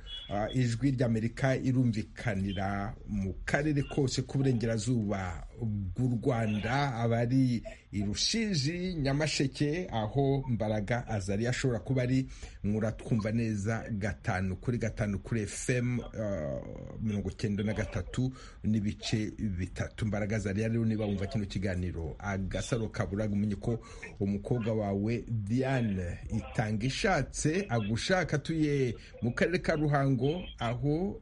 ijwi ry'amerika irumvikanira mu karere kose k'uburengerazuba bw'u rwanda abari i rushiji nyamasheke aho mbaraga azari ashobora kuba ari muratwumva neza gatanu kuri gatanu kuri fm mirongo icyenda na gatatu n'ibice bitatu mbaraga azari rero niba wumva kino kiganiro agasaro kaburaga umenye ko umukobwa wawe diane itanga ishatse agushaka atuye mu karere ka ruhango aho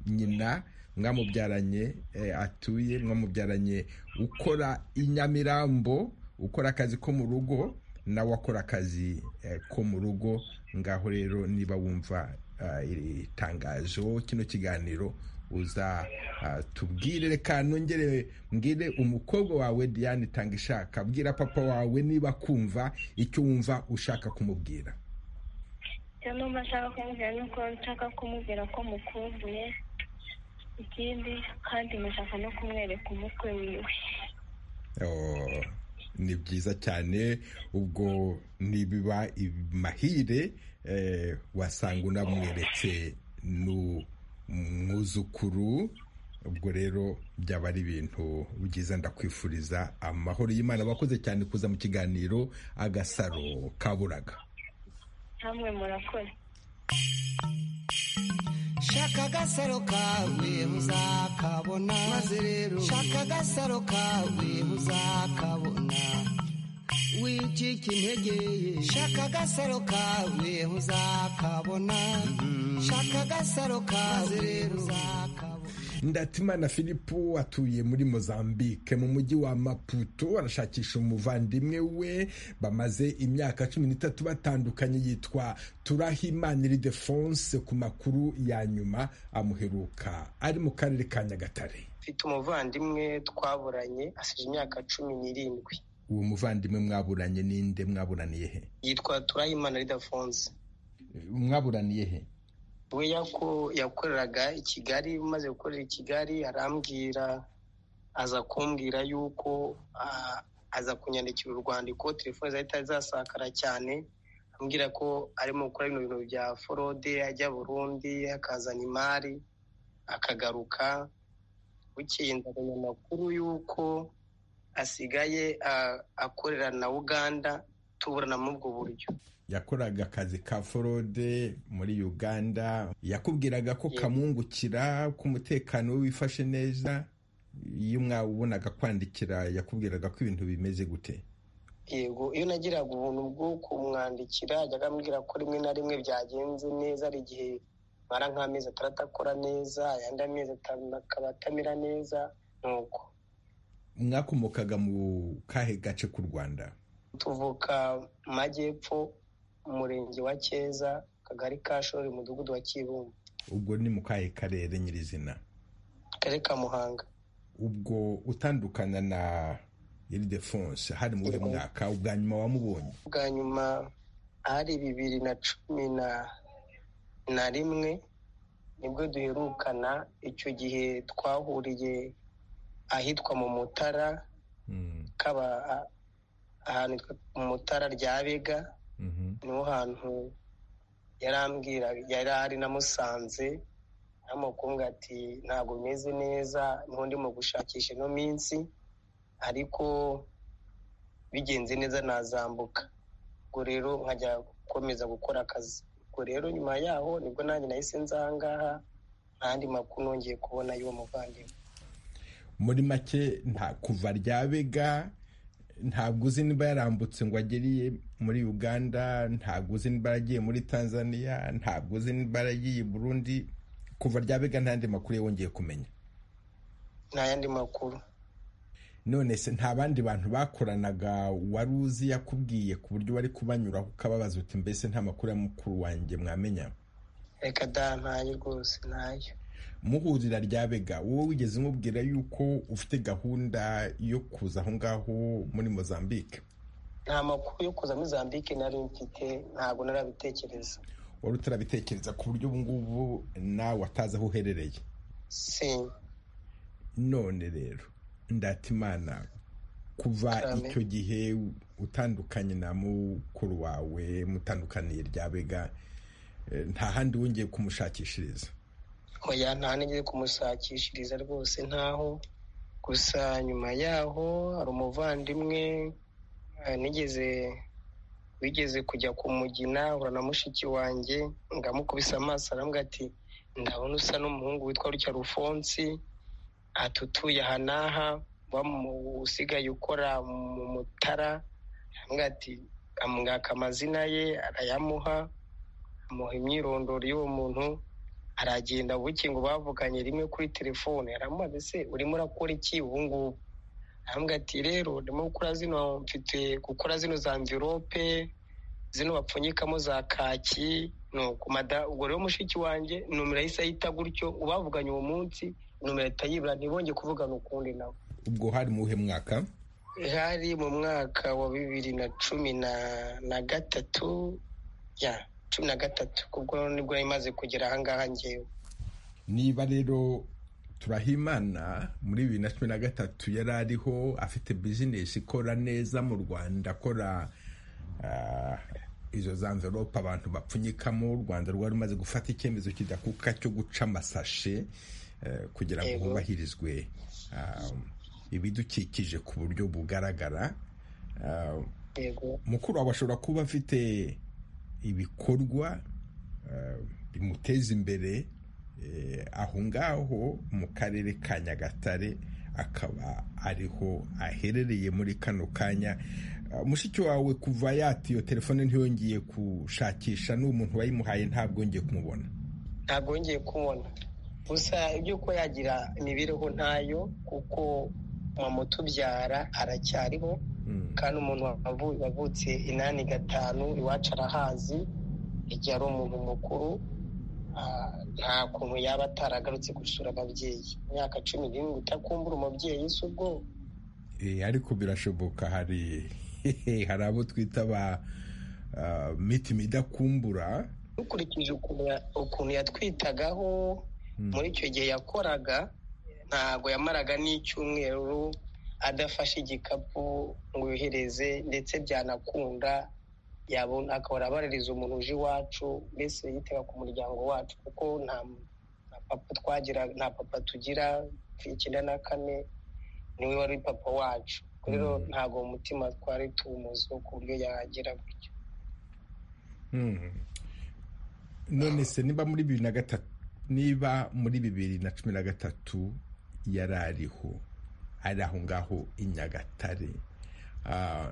nyina mwamubyaranye atuye mwamubyaranye ukora inyamirambo ukora akazi ko mu rugo nawe akora akazi ko mu rugo ngaho rero niba wumva iri tangazo kino kiganiro uza tubwire reka nongere mbwire umukobwa wawe diane itanga ishaka bwira papa wawe niba kumva icyo wumva ushaka kumubwira cyangwa ashaka kumubwira nuko nshaka kumubwira ko mukumbuye ikindi kandi mushaka no kumwereka umutwe wiwe ni byiza cyane ubwo nibiba mahire wasanga unamweretse n'umwuzukuru ubwo rero byaba ari ibintu byiza ndakwifuriza amahoro y'imana bakoze cyane kuza mu kiganiro agasaro kaburaga namwe murakoze shaka agasaro kawe uzakabona maze rero shaka agasaro kawe uzakabona wicika intege shaka agasaro kawe uzakabona shaka agasaro kawe rero uzakabona ndatimana filipo atuye muri mozambique mu mujyi wa maputo arashakisha umuvandimwe we bamaze imyaka cumi n'itatu batandukanye yitwa turahimana iridefonse ku makuru ya nyuma amuheruka ari mu karere ka nyagatare mfite umuvandimwe twaburanye asize imyaka cumi n'irindwi uwo muvandimwe mwaburanye ninde mwaburaniye he yitwa turahimana iridefonse mwaburaniye he we yakoreraga i kigali maze gukorera i kigali arambwira aza kumbwira yuko aza kunyandikira urwandiko telefone zahita zasakara cyane ambwira ko arimo gukora bino bintu bya forode ajya burundi akazana imari akagaruka bukeye nzabona amakuru y'uko asigaye akorera na uganda tuburana muri ubwo buryo yakoraga akazi ka forode muri uganda yakubwiraga ko kamwungukira ko umutekano we wifashe neza iyo mwabonaga kwandikira yakubwiraga ko ibintu bimeze gute yego iyo nagiraga ubuntu bwo kumwandikira ajyaga ambwira ko rimwe na rimwe byagenze neza hari igihe mara nk'amezi atandatu akora neza ayandi amezi atanu akaba atamera neza nuko mwakomokaga mu kahe gace k'u rwanda tuvuka mu majyepfo umurenge wa keza akagari ka shori umudugudu wa kibumba ubwo ni mu kahe karere nyirizina akarere ka muhanga ubwo utandukana na iridefonse hari muri mwaka ubwa nyuma wamubonye ubwa nyuma hari bibiri na cumi na na rimwe nibwo duherukana icyo gihe twahuriye ahitwa mu mutara kaba ahantu mu mutara rya bega niho hantu yarambwira yari ari namusanze namukunga ati ntabwo umeze neza niho ndimo gushakisha ino minsi ariko bigenze neza nazambuka ubwo rero nkajya gukomeza gukora akazi ubwo rero nyuma yaho nibwo nanjye nahise nzangaha ntandi makuru nongeye kubona y'uwo muvandimwe muri make nta kuva ryabega ntabwo uzi niba yarambutse ngo ageriye muri uganda ntabwo uzi niba yaragiye muri tanzania ntabwo uzi niba yaragiye i burundi kuva ryabega ntandi makuru wongeye kumenya nta yandi makuru none se nta bandi bantu bakoranaga wari uzi yakubwiye ku buryo wari kubanyuraho ukababaza uti mbese nta makuru ya mukuru wanjye mwamenya reka da ntayo rwose ntayo muhurira ryabega wowe wigeze umubwira yuko ufite gahunda yo kuza aho ngaho muri mozambique nta makuru yo kuza muri mozambique nari mfite ntabwo narabitekereza wari utarabitekereza ku buryo ubu ngubu nawe atazi aho uherereye si none rero ndatimana kuva icyo gihe utandukanye na mukuru wawe mutandukaniye ryabega nta handi wongeye kumushakishiriza oya nta nigeze kumushakishiriza rwose ntaho gusa nyuma yaho hari umuvandimwe nigeze wigeze kujya kumugina uhura na mushiki wanjye ngamukubise amaso arambwira ati ndabona usa n'umuhungu witwa rutya rufonsi atutuye aha n'aha usigaye ukora mu mutara ati amwaka amazina ye arayamuha amuha imyirondoro y'uwo muntu aragenda buke ngo bavuganye rimwe kuri telefone aramubaza ese urimo urakora iki ubu ngubu arambwira ati rero ndimo gukora zino mfite gukora zino za mvirope zino bapfunyikamo za kaki ubwo rero mushiki wanjye numero yahise ahita gutyo ubavuganye uwo munsi numero ahita yibura ntibonge kuvugana ukundi nawe ubwo hari mu uhe mwaka hari mu mwaka wa bibiri na cumi na gatatu ya cumi na gatatu kubwo nibwo imaze kugera ahangaha ngewe niba rero turahimana muri bibiri na cumi na gatatu yari ariho afite bizinesi ikora neza mu rwanda akora izo za mverope abantu bapfunyikamo u rwanda rwari rumaze gufata icyemezo kidakuka cyo guca amasashe kugira ngo hubahirizwe ibidukikije ku buryo bugaragara mukuru wawe ashobora kuba afite ibikorwa bimuteza imbere aho ngaho mu karere ka nyagatare akaba ariho aherereye muri kano kanya mushiki wawe kuva yatiyo telefone ntiyongeye gushakisha n'umuntu wayimuhaye ntabwo yongeye kumubona ntabwo yongeye kumubona gusa iby'uko yagira imibereho ntayo kuko mama utubyara aracyariho kandi umuntu wavutse inani gatanu iwacu arahazi igihe ari umuntu mukuru nta kuntu yaba ataragarutse gusura ababyeyi imyaka cumi n'irindwi itakumbura umubyeyi si ubwo ariko birashoboka hari hari abo twita ba mitima idakumbura dukurikije ukuntu yatwitagaho muri icyo gihe yakoraga ntabwo yamaraga n'icyumweru adafashe igikapu ngo yohereze ndetse byanakunda yabona akabona abaririza umuntu uje iwacu mbese yitega ku muryango wacu kuko nta papa twagira nta papa tugira icyenda na kane niwe wari papa wacu rero ntabwo mu mutima twari tuwumuze ku buryo yagira gutyo none se niba muri bibiri na gatatu niba muri bibiri na cumi na gatatu yari ariho ari aho ngaho i nyagatare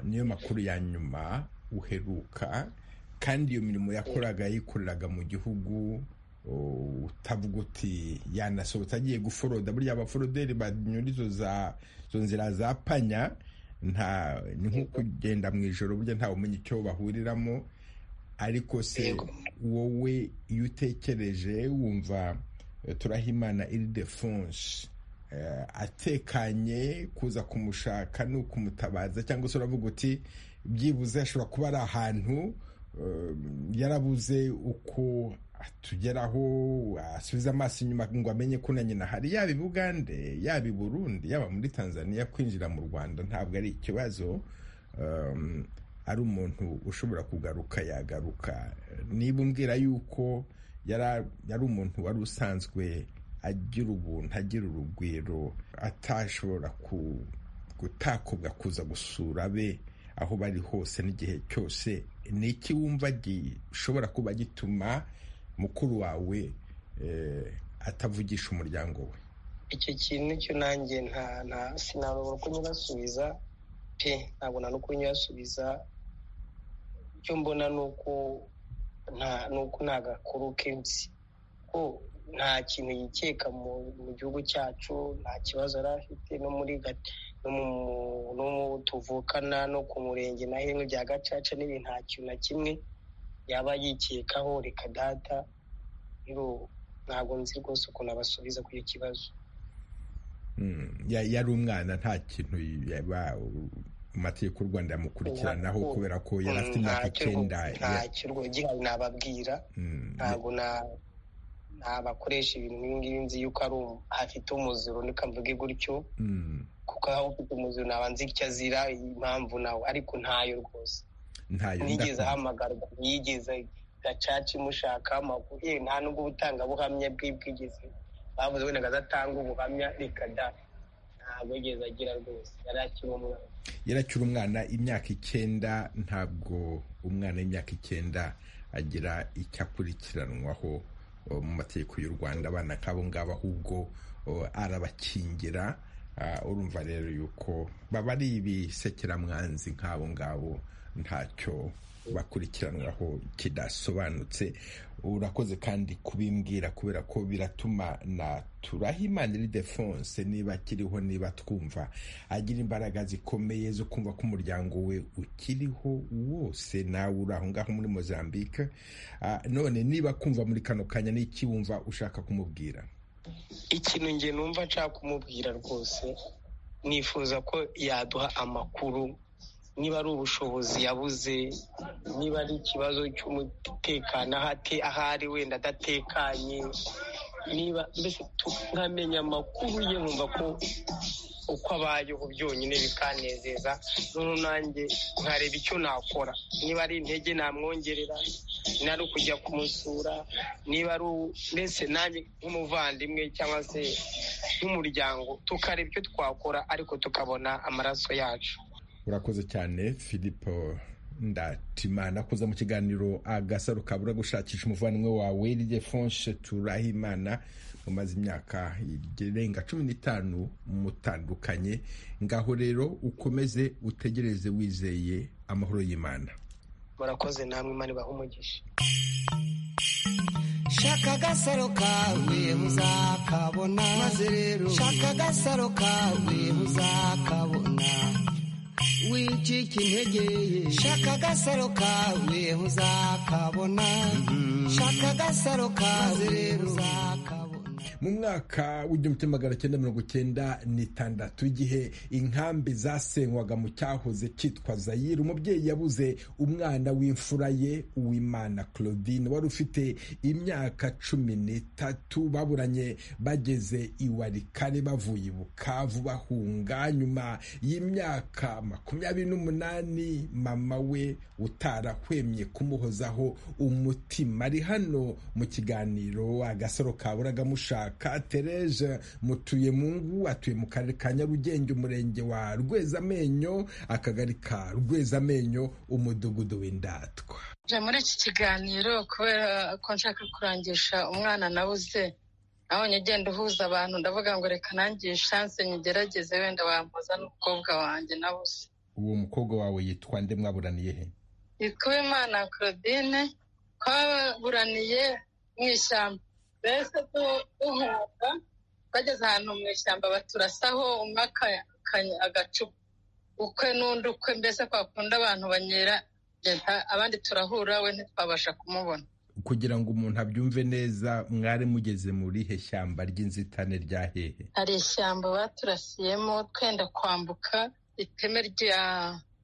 niyo makuru ya nyuma uheruka kandi iyo mirimo yakoraga yikoreraga mu gihugu utavuga uti yanasohotse agiye guforoda burya abaforoderi banyura izo nzira za panya ni nko kugenda mu ijoro burya ntawe umenya icyo bahuriramo ariko se wowe iyo utekereje wumva turahimana iridefonse atekanye kuza kumushaka ni ukumutabaza cyangwa se uravuga uti byibuze ashobora kuba ari ahantu yarabuze uko atugeraho asubiza amaso inyuma ngo amenye ko na nyina hari yaba i bugande yaba i burundi yaba muri tanzania kwinjira mu rwanda ntabwo ari ikibazo ari umuntu ushobora kugaruka yagaruka niba umbwira yuko yari umuntu wari usanzwe agira ubuntu agira urugwiro atashobora gutakobwa kuza gusura be aho bari hose n'igihe cyose ni iki wumva gishobora kuba gituma mukuru wawe atavugisha umuryango we icyo kintu cyo nanjye nta nta sinarobora ko nyirasubiza pe ntabona n'uko nyirasubiza icyo mbona ni uko nta gakuru kenshi ko nta kintu yikeka mu gihugu cyacu nta kibazo yari afite no muri no mu tuvukana no ku murenge na hino bya gacaca n'ibintu nta kintu na kimwe yaba yikekaho reka data ntabwo nzi rwose ukuntu abasubiza kuri icyo kibazo yari umwana nta kintu amategeko y'u rwanda yamukurikiranaho kubera ko yari afite imyaka icyenda ntacyo rwogera nababwira ntabwo nabakoresha ibintu nk'ibi nzi yuko ari afite umuziro ntikamvuge gutyo kuko aho ufite umuziro naba nzi icyo azira impamvu nawe ariko ntayo rwose ntigeze ahamagarwa ntiyigeze gacaca imushaka amakuru ye nta nubwo ubutangabuhamya bw'ibwigeze bavuze wenda azatanga ubuhamya reka da ntabwo yigeze agira rwose yari akiri umwana yari akiri umwana imyaka icyenda ntabwo umwana w'imyaka icyenda agira icyo akurikiranwaho mu mategeko y'u rwanda abana nk'abo ngabo ahubwo arabakingira urumva rero yuko baba ari ibisekeramwanzi nk'abo ngabo ntacyo bakurikiranwaho kidasobanutse urakoze kandi kubimbwira kubera ko biratuma na turahimana iridefonse niba akiriho niba twumva agira imbaraga zikomeye zo kumva ko umuryango we ukiriho wose nawe uri aho ngaho muri mozambique none niba kumva muri kano kanya n'iki wumva ushaka kumubwira ikintu nge numva nshaka kumubwira rwose nifuza ko yaduha amakuru niba ari ubushobozi yabuze niba ari ikibazo cy'umutekano aho ari wenda adatekanye niba mbese nkamenya amakuru ye nkumva ko uko abayeho byonyine bikanezeza noneho nanjye nkareba icyo nakora niba ari intege namwongerera niba ari ukujya kumusura niba ari mbese nanjye nk'umuvandimwe cyangwa se nk'umuryango tukareba icyo twakora ariko tukabona amaraso yacu urakoze cyane philippe ndatimana kuza mu kiganiro agasaro kabura gushakisha umuvandimwe wawe rye fonshe turahimana umaze imyaka irenga cumi n'itanu mutandukanye ngaho rero ukomeze utegereze wizeye amahoro y'imana murakoze namwe imana ibaha umugisha shaka agasaro kawe muzakabona maze rero shaka agasaro kawe muzakabona wicika intege shaka agasaro kawe uzakabona shaka agasaro kawe uzakabona mu mwaka w'igihumbi magana cyenda mirongo icyenda n'itandatu igihe inkambi zasenywaga mu cyahoze cyitwa zayire umubyeyi yabuze umwana w'imfura ye uwimana claudine wari ufite imyaka cumi n'itatu baburanye bageze iwarikare bavuye i bukavu bahunga nyuma y'imyaka makumyabiri n'umunani mama we utarahwemye kumuhozaho umutima ari hano mu kiganiro agasaro kaburaga mushaka ka Tereza mutuyemungu atuye mu karere ka nyarugenge umurenge wa rwezamenyo akagari ka rwezamenyo umudugudu w'indatwa muri iki kiganiro kubera ko nshaka kurangisha umwana nabuze nabonye ugenda uhuza abantu ndavuga ngo reka nangiye shanse nyigerageze wenda bampoza n'umukobwa wanjye nabuze uwo mukobwa wawe yitwa nde mwaburaniye he yitwa uwimana claudine twaburaniye mu ishyamba mbese duhabwa bageze ahantu mu ishyamba baturasaho umwe agacupa ukwe n'undi ukwe mbese twakunda abantu banyera abandi turahura we ntitwabasha kumubona kugira ngo umuntu abyumve neza mwari mugeze muri he shyamba ry'inzitane rya hehe hari ishyamba baturasiyemo twenda kwambuka iteme rya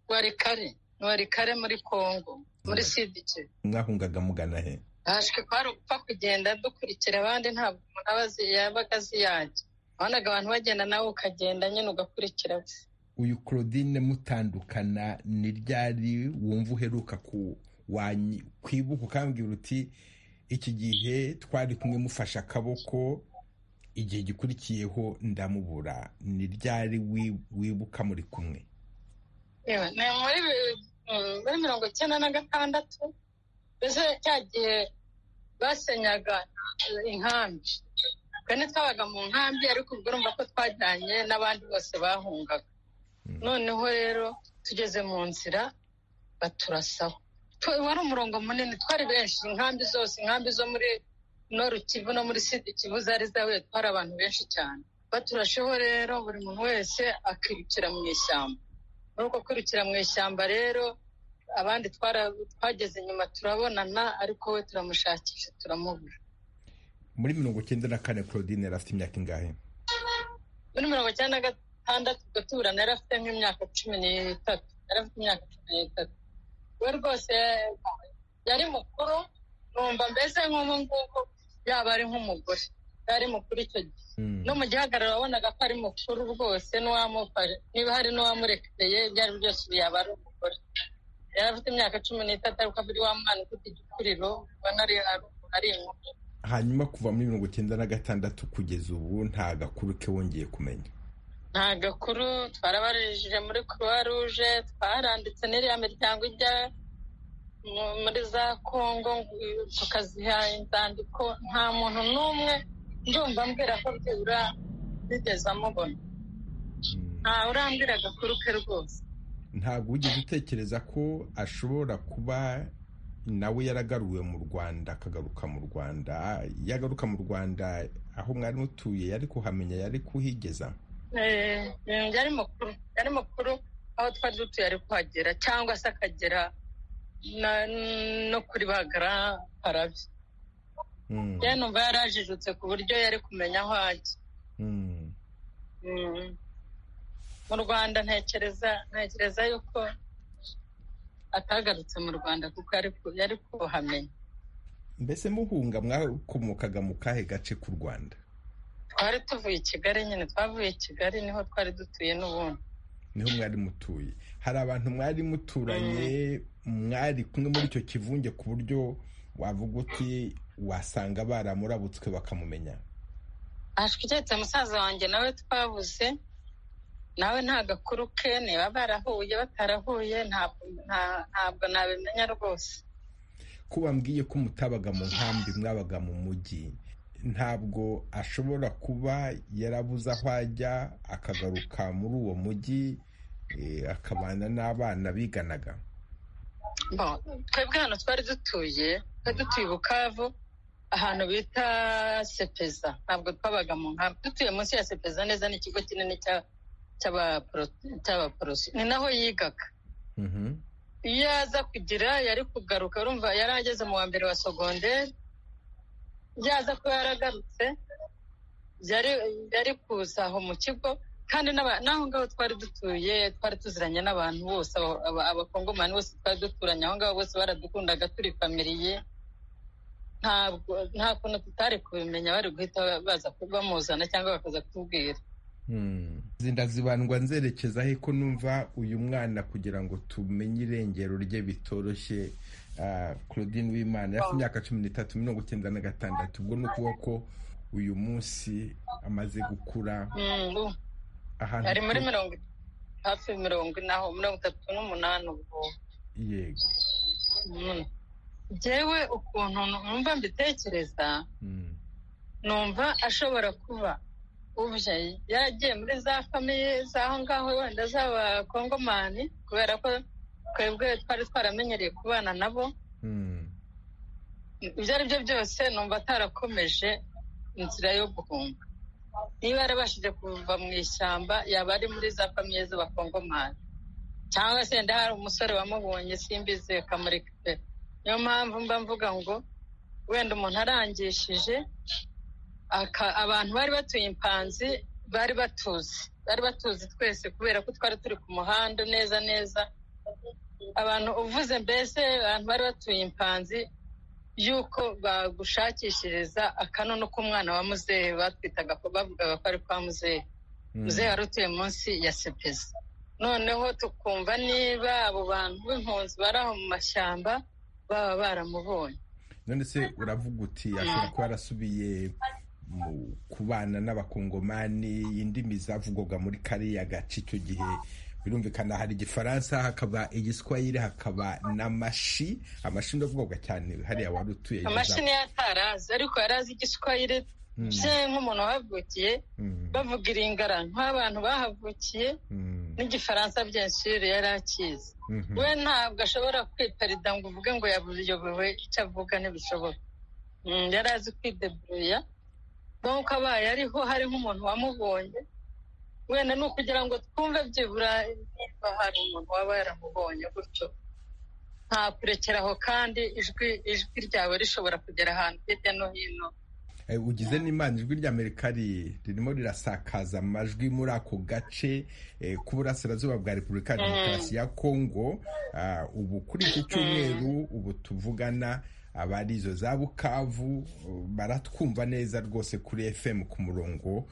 warikare warikare muri kongo muri sidike mwahungaga mugana he hashwe kwari ugupfa kugenda dukurikira abandi ntabwo umuntu aba yabaga aziyajya wabonaga abantu bagenda nawe ukagenda nyine ugakurikira uyu claudine mutandukana ni ryari wumva uheruka kwibuka ukambwira uti iki gihe twari kumwe mufashe akaboko igihe gikurikiyeho ndamubura ni ryari wibuka muri kumwe ni muri muri mirongo icyenda na gatandatu mbese cya gihe basenyaga inkambi twene twabaga mu nkambi ariko ubwo urumva ko twajyanye n'abandi bose bahungaga noneho rero tugeze mu nzira baturasaho wari umurongo munini twari benshi inkambi zose inkambi zo muri norukivu no muri sida ikivu zari zahuye twari abantu benshi cyane baturasheho rero buri muntu wese akirukira mu ishyamba muri uko kwirukira mu ishyamba rero abandi twageze inyuma turabonana ariko we turamushakisha turamubura muri mirongo icyenda na kane claudine yari afite imyaka ingahe muri mirongo icyenda na gatandatu ubwo tuburana yari afite nk'imyaka cumi n'itatu yari afite imyaka cumi n'itatu we rwose yari mukuru numva mbese nk'ubu ngubu yaba ari nk'umugore yari mukuru icyo gihe no mu gihagararo wabonaga ko ari mukuru rwose n'uwamufashe niba hari n'uwamurekeye ibyo ari byo byose ubu yaba ari umugore yari afite imyaka cumi n'itatu ariko abiri wa mwana ufite igikuriro ubona ari inkumi hanyuma kuva muri mirongo icyenda na gatandatu kugeza ubu nta gakuru ke wongeye kumenya nta gakuru twarabarijije muri croix rouge twaranditse n'iriya miryango ijya muri za congo tukaziha inzandiko nta muntu n'umwe ndumva mbwira ko byibura bigeze amubona nta urambwira agakuru ke rwose ntabwo wigeze utekereza ko ashobora kuba nawe yaragaruwe mu rwanda akagaruka mu rwanda yagaruka mu rwanda aho mwari mutuye yari kuhamenya yari kuhigeza yari mukuru yari mukuru aho twari dutuye ari kuhagera cyangwa se akagera no kuri bagara parabye ye numva yarajijutse ku buryo yari kumenya aho ajya mu rwanda ntekereza ntekereza yuko atagarutse mu rwanda kuko yari kuhamenya mbese muhunga mwakomokaga mu kahe gace k'u rwanda twari tuvuye i kigali nyine twavuye i kigali niho twari dutuye n'ubundi niho mwari mutuye hari abantu mwari muturanye mwari kumwe muri icyo kivunge ku buryo wavuga uti wasanga baramurabutswe bakamumenya ahashwiketse musaza wanjye nawe twabuze nawe nta gakuru ke niba barahuye batarahuye ntabwo nabimenya rwose ko bambwiye ko mutabaga mu nkambi mwabaga mu mujyi ntabwo ashobora kuba yarabuze aho ajya akagaruka muri uwo mujyi akabana n'abana biganaga twebwe hano twari dutuye twari dutuye bukavu ahantu bita sepeza ntabwo twabaga mu nkambi dutuye munsi ya sepeza neza ni ikigo kinini cya cy'abaporoso ni naho yigaga iyo aza kugira yari kugaruka urumva yari ageze mu wa mbere wa sogonderi iyo aza kuba yaragarutse yari kuza aho mu kigo kandi n'aho ngaho twari dutuye twari tuziranye n'abantu bose abakongomani bose twari duturanye aho ngaho bose baradukundaga turi famiriye nta kuntu tutari kubimenya bari guhita baza bamuzana cyangwa bakaza kutubwira ndazibandwa nzerekeza he ko numva uyu mwana kugira ngo tumenye irengero rye bitoroshye claudine w'imana yari imyaka cumi n'itatu mirongo icyenda na gatandatu ubwo ni ukuvuga ko uyu munsi amaze gukura ari muri mirongo hafi mirongo inaho mirongo itatu n'umunani ubwo yego ngewe ukuntu numva mbitekereza numva ashobora kuba ubye yaragiye muri za famiye z'aho ngaho wenda z'abakongomani kubera ko twebwe twari twaramenyereye kubana nabo ibyo ari byo byose numva atarakomeje inzira yo guhunga niba yarabashije kuva mu ishyamba yaba ari muri za famiye z'abakongomani cyangwa se wenda hari umusore wamubonye simbizi akamurika pe niyo mpamvu mba mvuga ngo wenda umuntu arangishije abantu bari batuye impanzi bari batuzi bari batuzi twese kubera ko twari turi ku muhanda neza neza abantu uvuze mbese abantu bari batuye impanzi y'uko bagushakishiriza akanono k'umwana wa muzehe batwitaga bavugaga ko ari kwa muzehe muzehe wari utuye munsi ya sepeza noneho tukumva niba abo bantu b'impunzi bari aho mu mashyamba baba baramubonye none se uravuga uti ashobora kuba yarasubiye mu kubana n'abakongomani indimi zavugwaga muri kariya gace icyo gihe birumvikana hari igifaransa hakaba igiswahili hakaba n'amashi amashi ndavugwaga cyane hariya wari utuye amashi niyo atarazi ariko yari azi igiswahili bye nk'umuntu wahavukiye bavuga iringara nk'abantu bahavukiye n'igifaransa byensire yari akizi we ntabwo ashobora kwitarida ngo uvuge ngo yabuyobewe icyo avuga ntibishoboka yari azi kwideburuya nk'uko abaye ariho hari nk'umuntu wamubonye wenda ni ukugira ngo twumve byibura niba hari umuntu waba yaramubonye gutyo nta kurekeraho kandi ijwi ijwi ryawe rishobora kugera ahantu hirya no hino ugize n'imana ijwi rya amerika ririmo rirasakaza amajwi muri ako gace k'uburasirazuba bwa repubulika ya demokarasi ya kongo ubu kuri iki cyumweru ubu tuvugana abari izo za bukavu baratwumva neza rwose kuri fm ku murongo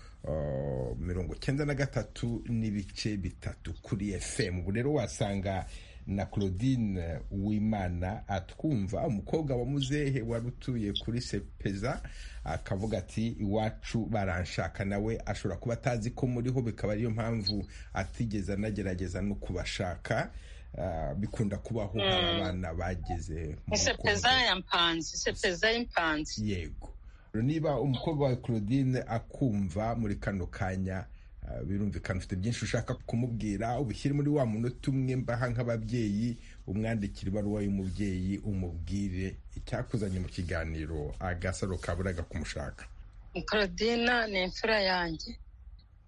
mirongo icyenda na gatatu n'ibice bitatu kuri fm ubu rero wasanga na claudine uwimana atwumva umukobwa wa muzehe wari utuye kuri sepeza akavuga ati iwacu baranshaka nawe ashobora kuba atazi ko muriho bikaba ariyo mpamvu atigeze anagerageza no kubashaka bikunda kubaho hari abana bageze mu sepeza ya mpanzi sepeza y'impanzi yego niba umukobwa wa claudine akumva muri kano kanya birumvikana ufite byinshi ushaka kumubwira ubushyire muri wa munota umwe mbaha nk'ababyeyi umwandikira ibaruwa y'umubyeyi umubwire icyakuzanye mu kiganiro agasaro kaburaga kumushaka claudine ni imfura yanjye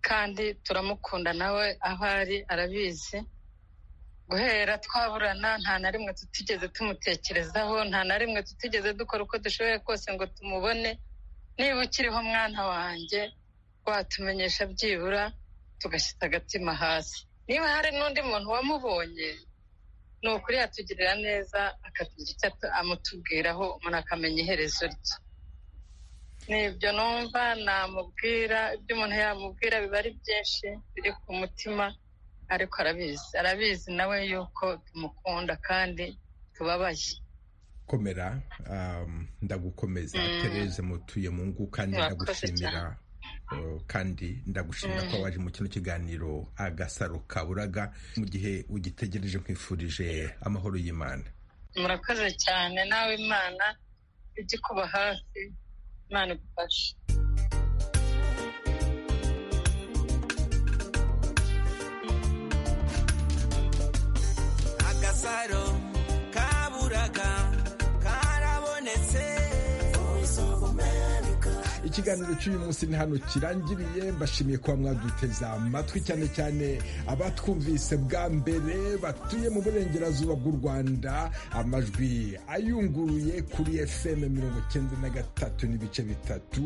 kandi turamukunda nawe aho ari arabizi guhera twaburana nta na rimwe tutigeze tumutekerezaho nta na rimwe tutigeze dukora uko dushoboye kose ngo tumubone niba ukiriho mwana wanjye watumenyesha byibura tugashyira agatima hasi niba hari n'undi muntu wamubonye ni ukuri yatugirira neza akatugira icyo amutubwiraho umuntu akamenya iherezo rye nibyo numva namubwira ibyo umuntu yamubwira biba ari byinshi biri ku mutima ariko arabizi arabizi nawe yuko tumukunda kandi tubabaye komera ndagukomeza tereze mutuye mu ngu kandi ndagushimira kandi ndagushimira ko waje mu kino kiganiro agasaro kaburaga mu gihe ugitegereje nkwifurije amahoro y'imana murakoze cyane nawe imana ujye kuba hafi imana igufashe agasaro kaburaga karabonetse ikiganiro cy'uyu munsi ni hano kirangiriye mbashimiye kuba mwaduteza amatwi cyane cyane abatwumvise bwa mbere batuye mu burengerazuba bw'u rwanda amajwi ayunguruye kuri fm mirongo icyenda na gatatu n'ibice bitatu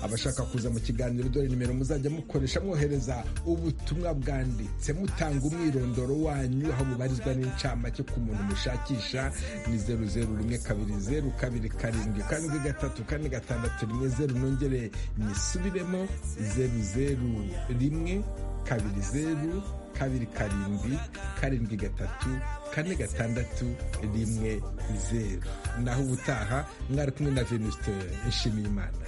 abashaka kuza mu kiganiro dore nimero muzajya mukoresha mwohereza ubutumwa bwanditse mutanga umwirondoro wanyu aho mubarizwa n'incamake ku muntu mushakisha ni zeru zeru rimwe kabiri zeru kabiri karindwi karindwi gatatu kane gatandatu rimwe zeru nongere nongere nyisubiremo zeru zeru rimwe kabiri zeru kabiri karindwi karindwi gatatu kane gatandatu rimwe zeru naho ubutaha mwari kumwe na venuste nshimiyimana